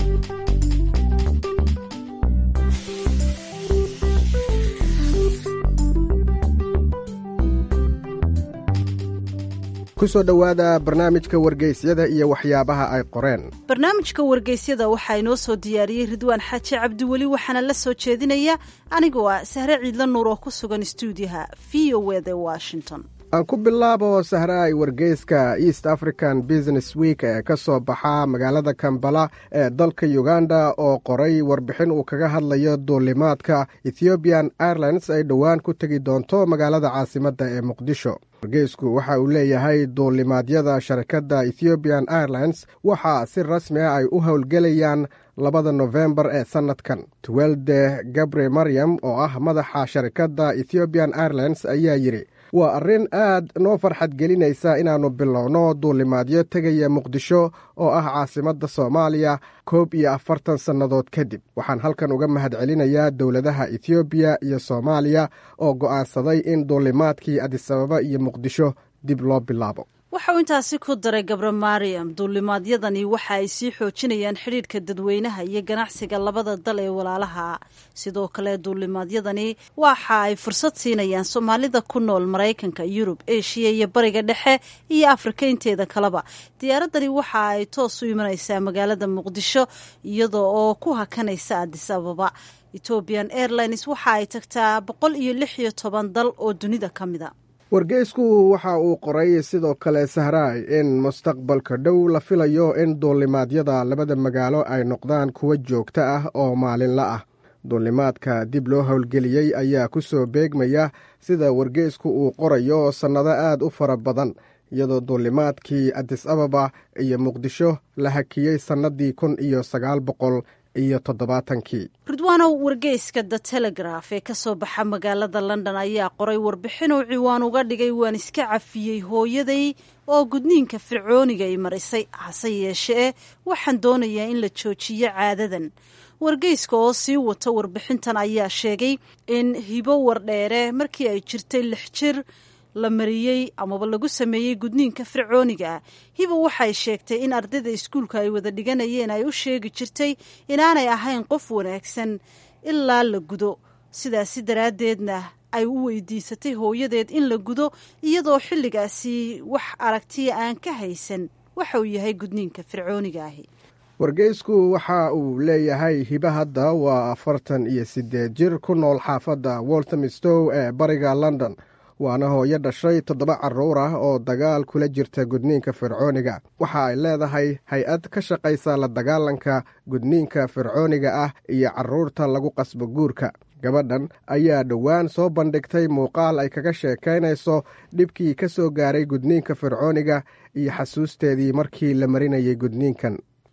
S16: kusoo dhowaada barnaamijka wargeysyada iyo waxyaabaha ay qoreen
S2: barnaamijka wargeysyada waxaa inoo soo diyaariyey ridwaan xaaji cabdiweli waxaana la soo jeedinaya anigoo ah sahre ciidla nuur oo ku sugan stuudiyaha v o eda washington
S16: aan ku bilaabo sahraay wargeyska east african business week ee ka soo baxa magaalada kambala ee dalka uganda oo qoray warbixin uu kaga hadlayo duulimaadka ethiopian airlines ay dhowaan ku tegi doonto magaalada caasimadda ee muqdisho wargeysku waxa uu leeyahay duulimaadyada sharikadda ethiopian airlines waxaa si rasmi ah ay u howlgelayaan labada nofembar ee sannadkan tuwelde gabre maryam oo ah madaxa sharikadda ethiopian airlines ayaa yidhi waa arrin aad noo farxad gelinaysa inaannu bilowno duulimaadyo tegaya muqdisho oo ah caasimadda soomaaliya koob iyo afartan sannadood kadib waxaan halkan uga mahad celinayaa dowladaha ethoobiya iyo soomaaliya oo go'aansaday in duulimaadkii adisababa iyo muqdisho dib loo bilaabo
S2: waxa uu intaasi ku daray gabre mariam duulimaadyadani waxa ay sii xoojinayaan xidhiidhka dadweynaha iyo ganacsiga labada dal ee walaalaha sidoo kale duulimaadyadani waxa ay fursad siinayaan soomaalida ku nool maraykanka yurub eshiya iyo bariga dhexe iyo afrika inteeda kaleba diyaaradani waxa ay toos u imanaysaa magaalada muqdisho iyada oo ku hakanaysa adis ababa ethoobian airlines waxa ay tagtaa boqol iyo lix iyo toban dal oo dunida ka mida
S16: wargeysku waxa uu qoray sidoo kale sahraay in mustaqbalka dhow la filayo in duulimaadyada labada magaalo ay noqdaan kuwo joogto ah oo maalinla ah duulimaadka dib loo howlgeliyey ayaa ku soo beegmaya sida wargeysku uu qorayo sannado aad u fara badan iyadoo duulimaadkii adis ababa iyo muqdisho la hakiyey sannadii kun iyo sagaal boqol iyo toddobaatankii
S2: ridwaanow wargeyska the telegraf ee ka soo baxa magaalada london ayaa qoray warbixinuu ciwaan uga dhigay waan iska cafiyey hooyaday oo gudniinka fircooniga i marisay hase yeeshee waxaan doonayaa in la joojiyo caadadan wargeyska oo sii wata warbixintan ayaa sheegay in hibo wardheere markii ay jirtay lix jir la mariyey amaba lagu sameeyey gudniinka fircooniga ah hiba waxay sheegtay in ardayda iskuulka ay wada dhiganayeen ay u sheegi jirtay inaanay ahayn qof wanaagsan ilaa la gudo sidaasi daraaddeedna ay u weydiisatay hooyadeed in la gudo iyadoo xilligaasi wax aragtiya aan ka haysan waxa uu yahay gudniinka fircooniga ahi
S16: wargeysku waxa uu leeyahay hiba hadda waa afartan iyo siddeed jir ku nool xaafadda woltamistow ee bariga london waana hooyo dhashay toddoba carruur ah oo dagaal kula jirta gudniinka fircooniga waxa ay leedahay hay-ad ka shaqaysa la dagaalanka gudniinka fircooniga ah iyo carruurta lagu qasbo guurka gabadhan ayaa dhowaan soo bandhigtay muuqaal ay kaga sheekaynayso dhibkii ka soo gaaray gudniinka fircooniga iyo xasuusteedii markii la marinayay gudniinkan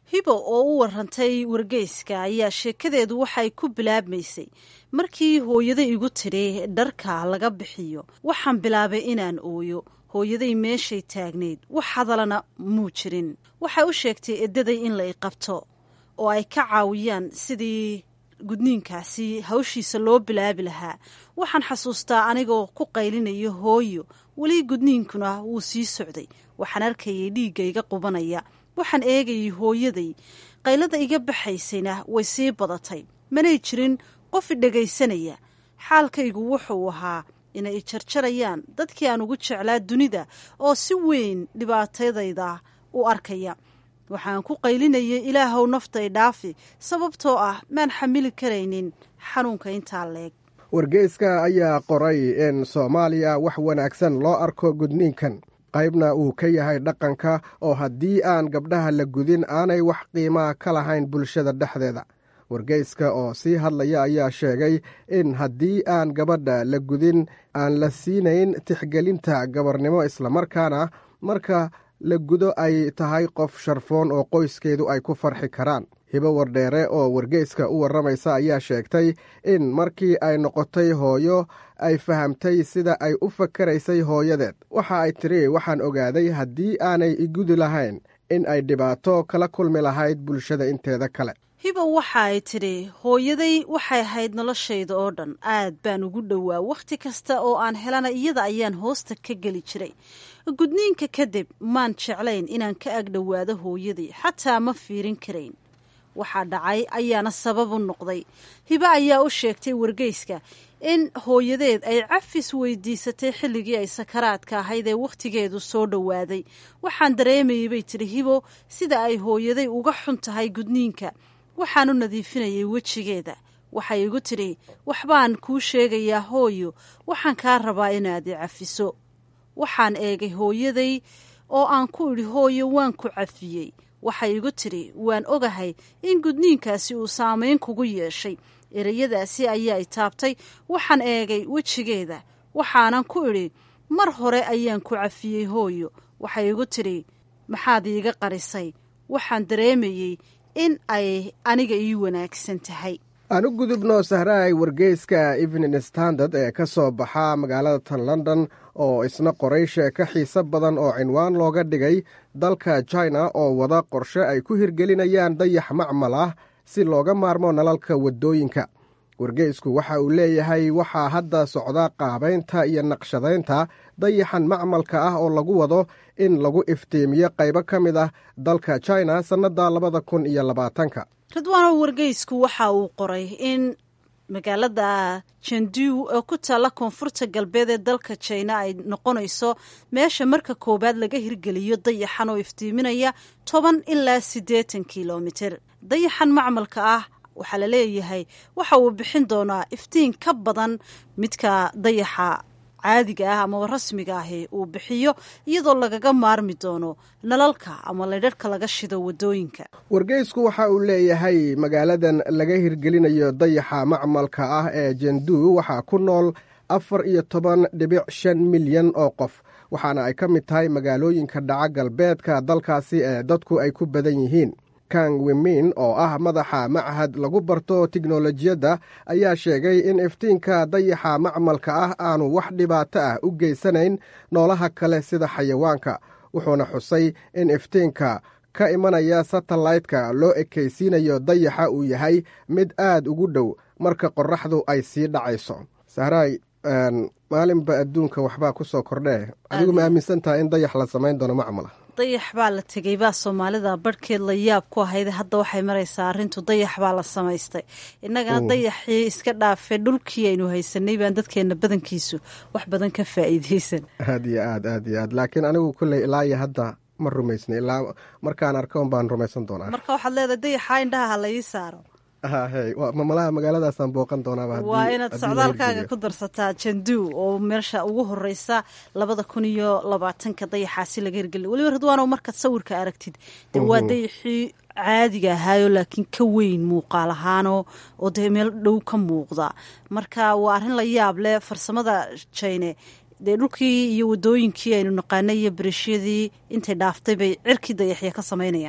S2: hibo oo u warantay wargeyska ayaa sheekadeedu waxay ku bilaabmaysay markii hooyada igu tidhi dharka laga bixiyo waxaan bilaabay inaan ooyo hooyaday meeshay taagnayd wax hadalana muu jirin waxay u sheegtay edaday in la iqabto oo ay ka caawiyaan sidii gudniinkaasi hawshiisa loo bilaabi lahaa waxaan xasuustaa anigoo ku qaylinayo hooyo weli gudniinkuna wuu sii socday waxaan arkayay dhiigga iga qubanaya waxaan eegayay hooyaday qaylada iga baxaysayna way sii badatay manay jirin qof idhegaysanaya xaalkaygu wuxuu ahaa inay ijarjarayaan dadkii aan ugu jeclaa dunida oo si weyn dhibaatadayda u arkaya waxaan ku qaylinayay ilaahow naftay dhaafi sababtoo ah maan xamili karaynin xanuunka intaa leeg
S16: wargeyska ayaa qoray in soomaaliya wax wanaagsan loo arko gudniinkan qaybna uu ka yahay dhaqanka oo haddii aan gabdhaha la gudin aanay wax qiimaa ka lahayn bulshada dhexdeeda wargeyska oo sii hadlaya ayaa sheegay in haddii aan gabadha la gudin aan la siinayn tixgelinta gabarnimo islamarkaana marka la gudo ay tahay qof sharfoon oo qoyskeedu ay ku farxi karaan hibo wardheere oo wargeyska u warramaysa ayaa sheegtay in markii ay noqotay hooyo ay fahamtay sida ay u fakaraysay hooyadeed waxa ay tiri waxaan ogaaday haddii aanay igudi lahayn in ay dhibaato kala kulmi lahayd bulshada inteeda kale
S2: hibo waxa ay tidhi hooyaday waxay ahayd noloshayda oo dhan aad baan ugu dhowaa wakhti kasta oo aan helana iyada ayaan hoosta ka geli jiray gudniinka kadib maan jeclayn inaan ka agdhowaado hooyaday xataa ma fiirin karayn waxaa dhacay ayaana sabab u noqday hibo ayaa u sheegtay wargeyska in hooyadeed ay cafis weydiisatay xilligii ay sakaraadka ahayd ee wakhtigeedu soo dhowaaday waxaan dareemayay bay tidhi hibo sida ay hooyaday uga xun tahay gudniinka waxaan u nadiifinayay wejigeeda waxay igu tidhi waxbaan kuu sheegayaa hooyo waxaan kaa rabaa inaad i cafiso waxaan eegay hooyaday oo aan ku idhi hooyo waan ku cafiyey waxay igu tidhi waan ogahay in gudniinkaasi uu saamayn kugu yeeshay ereyadaasi ayaa i taabtay waxaan eegay wejigeeda waxaanan ku idhi mar hore ayaan ku cafiyey hooyo waxay igu tidhi maxaad iiga qarisay waxaan dareemayey in ay aniga ii wanaagsan tahay
S16: aan u gudubno sahraay wargeyska evening standard ee ka soo baxa magaalada tan london oo isna qoray sheeko xiise badan oo cinwaan looga dhigay dalka china oo wada qorshe ay ku hirgelinayaan dayax macmal ah si looga maarmo nalalka waddooyinka wargeysku waxa uu leeyahay waxaa hadda socda qaabaynta iyo naqshadaynta dayaxan macmalka ah oo lagu wado in lagu iftiimiyo qaybo ka mid ah dalka china sannadda labada kun iyo labaatanka
S2: ridwaano wargeysku waxa uu qoray in magaalada jandu oo ku taalla koonfurta galbeed ee dalka jina ay noqonayso meesha marka koowaad laga hirgeliyo dayaxan oo iftiiminaya toban ilaa siddeetan kilomitir dayaxan macmalka ah waxaa la leeyahay waxa uu bixin doonaa iftiin ka badan midka dayaxa caadiga ah amaba rasmiga ahi uu bixiyo iyadoo lagaga maarmi doono nalalka ama laydharhka laga shido waddooyinka
S16: wargeysku waxa uu leeyahay magaaladan laga hirgelinayo dayaxa macmalka ah ee jendu waxaa ku nool afar iyo toban dhibic shan milyan oo qof waxaana ay ka mid tahay magaalooyinka dhaca galbeedka dalkaasi ee dadku ay ku badan yihiin kang wimin oo ah madaxa machad lagu barto tiknolojiyadda ayaa sheegay in iftiinka dayaxa macmalka ah aanu wax dhibaato ah u geysanayn noolaha kale sida xayawaanka wuxuuna xusay in iftiinka ka imanaya satellaytka loo ekaysiinayo dayaxa uu yahay mid aad ugu dhow marka qorraxdu ay sii dhacayso sahraay maalinba adduunka waxbaa ku soo kordhee adigu ma aaminsantaha in dayax la samayn doono macmala
S2: dayax baa la tegey baa soomaalida barhkeed la yaab ku ahayde hadda waxay maraysaa arrintu dayax baa la samaystay innagana dayaxii iska dhaafee dhulkii aynu haysanay baan dadkeenna badankiisu wax badan ka faa'iidaysan
S16: aad iyo aad aad iyo aad laakiin anigu kulley ilaa iyo hadda ma rumaysna ilaa markaan arko un baan rumaysan doonaa
S2: marka waxaad leedahay dayaxa indhaha ha la ii saaro
S16: hahey mamalaha magaaladaasaan booqan doonaaba
S2: waa inaad socdaalkaaga ku darsataa jandu oo meesha ugu horeysa labada kun iyo labaatanka dayaxaasi laga hirgeliy weliba ridwaano markaad sawirka aragtid dee waa dayaxii caadiga ahaayo laakiin ka weyn muuqaal ahaano oo dee meel dhow ka muuqda marka waa arrin la yaab leh farsamada jine dee dhulkii iyo wadooyinkii aynu naqaanay iyo bereshiyadii intay dhaaftay bay cirkii dayaxya ka samaynayaan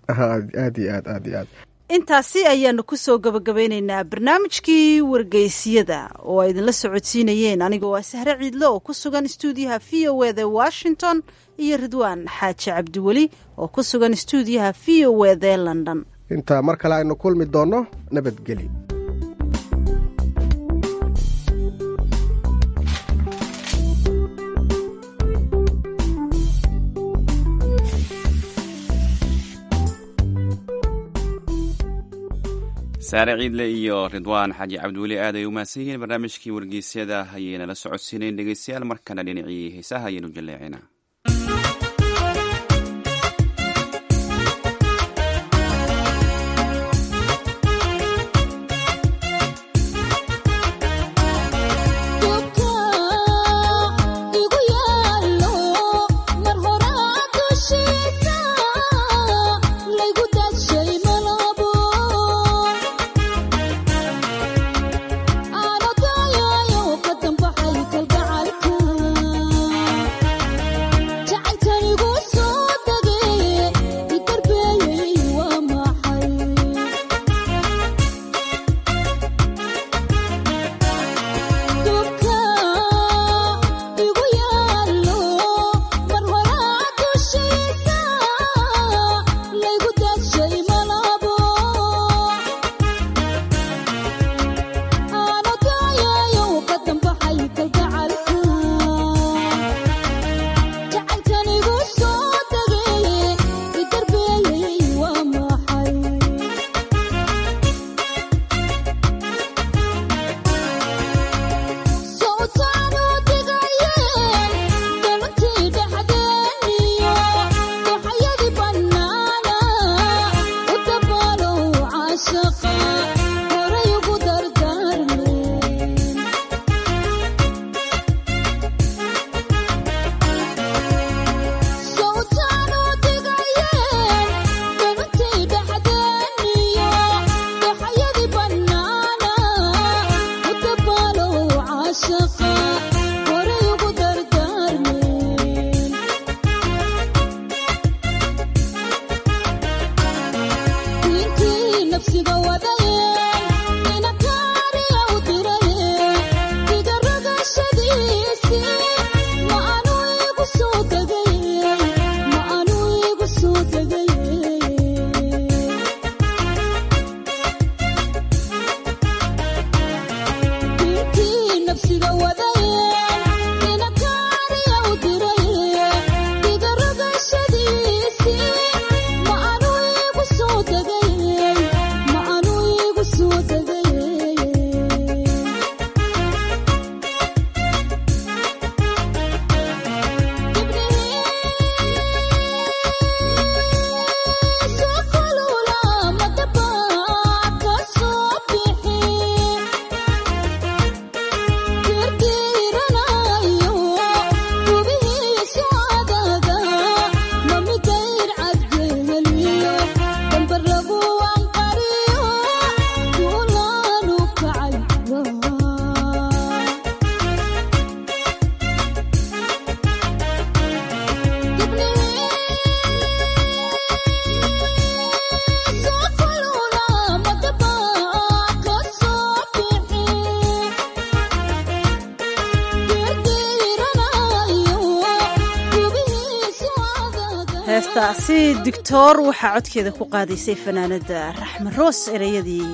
S16: aad iyo aad aad iyo aad
S2: intaasi ayaanu kusoo gabagabeyneynaa barnaamijkii wargeysiyada oo ay idinla socodsiinayeen anigoo ah sahre ciidle oo ku sugan stuudiyaha v o eda washington iyo ridwaan xaaji cabdiweli oo ku sugan stuudiyaha v o eda london
S16: inta mar kale aynu kulmi doonno nabadgeli
S1: saare ciidle iyo ridwaan xaaji cabdiweli aad ay u mahadsan yihiin barnaamijkii wargeysyada ayayna la socodsiinayn dhegeystayaal markana dhinacii heesaha ayaynu jaleecinaa
S2: heestaasi doctor waxaa codkeeda ku qaadaysay fanaanada raxme roos ereyadii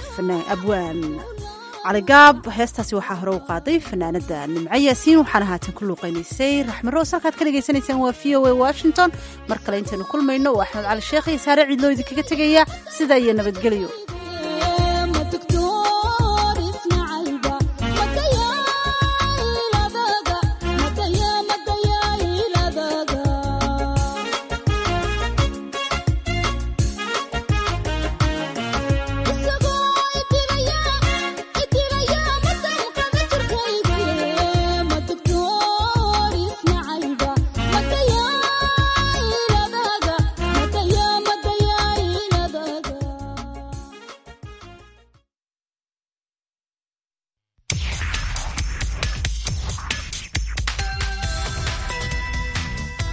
S2: abwaan caligaab heestaasi waxaa hore u qaaday fanaanada nimco yaasiin waxaana haatan ku luuqeynaysay raxme roos halkaad ka dhagaysanaysaan waa v o a washington mar kale intaynu kulmayno waa axmed cali sheekh iyo saare ciidloo idinkaga tegaya sidaa iyo nabadgelyo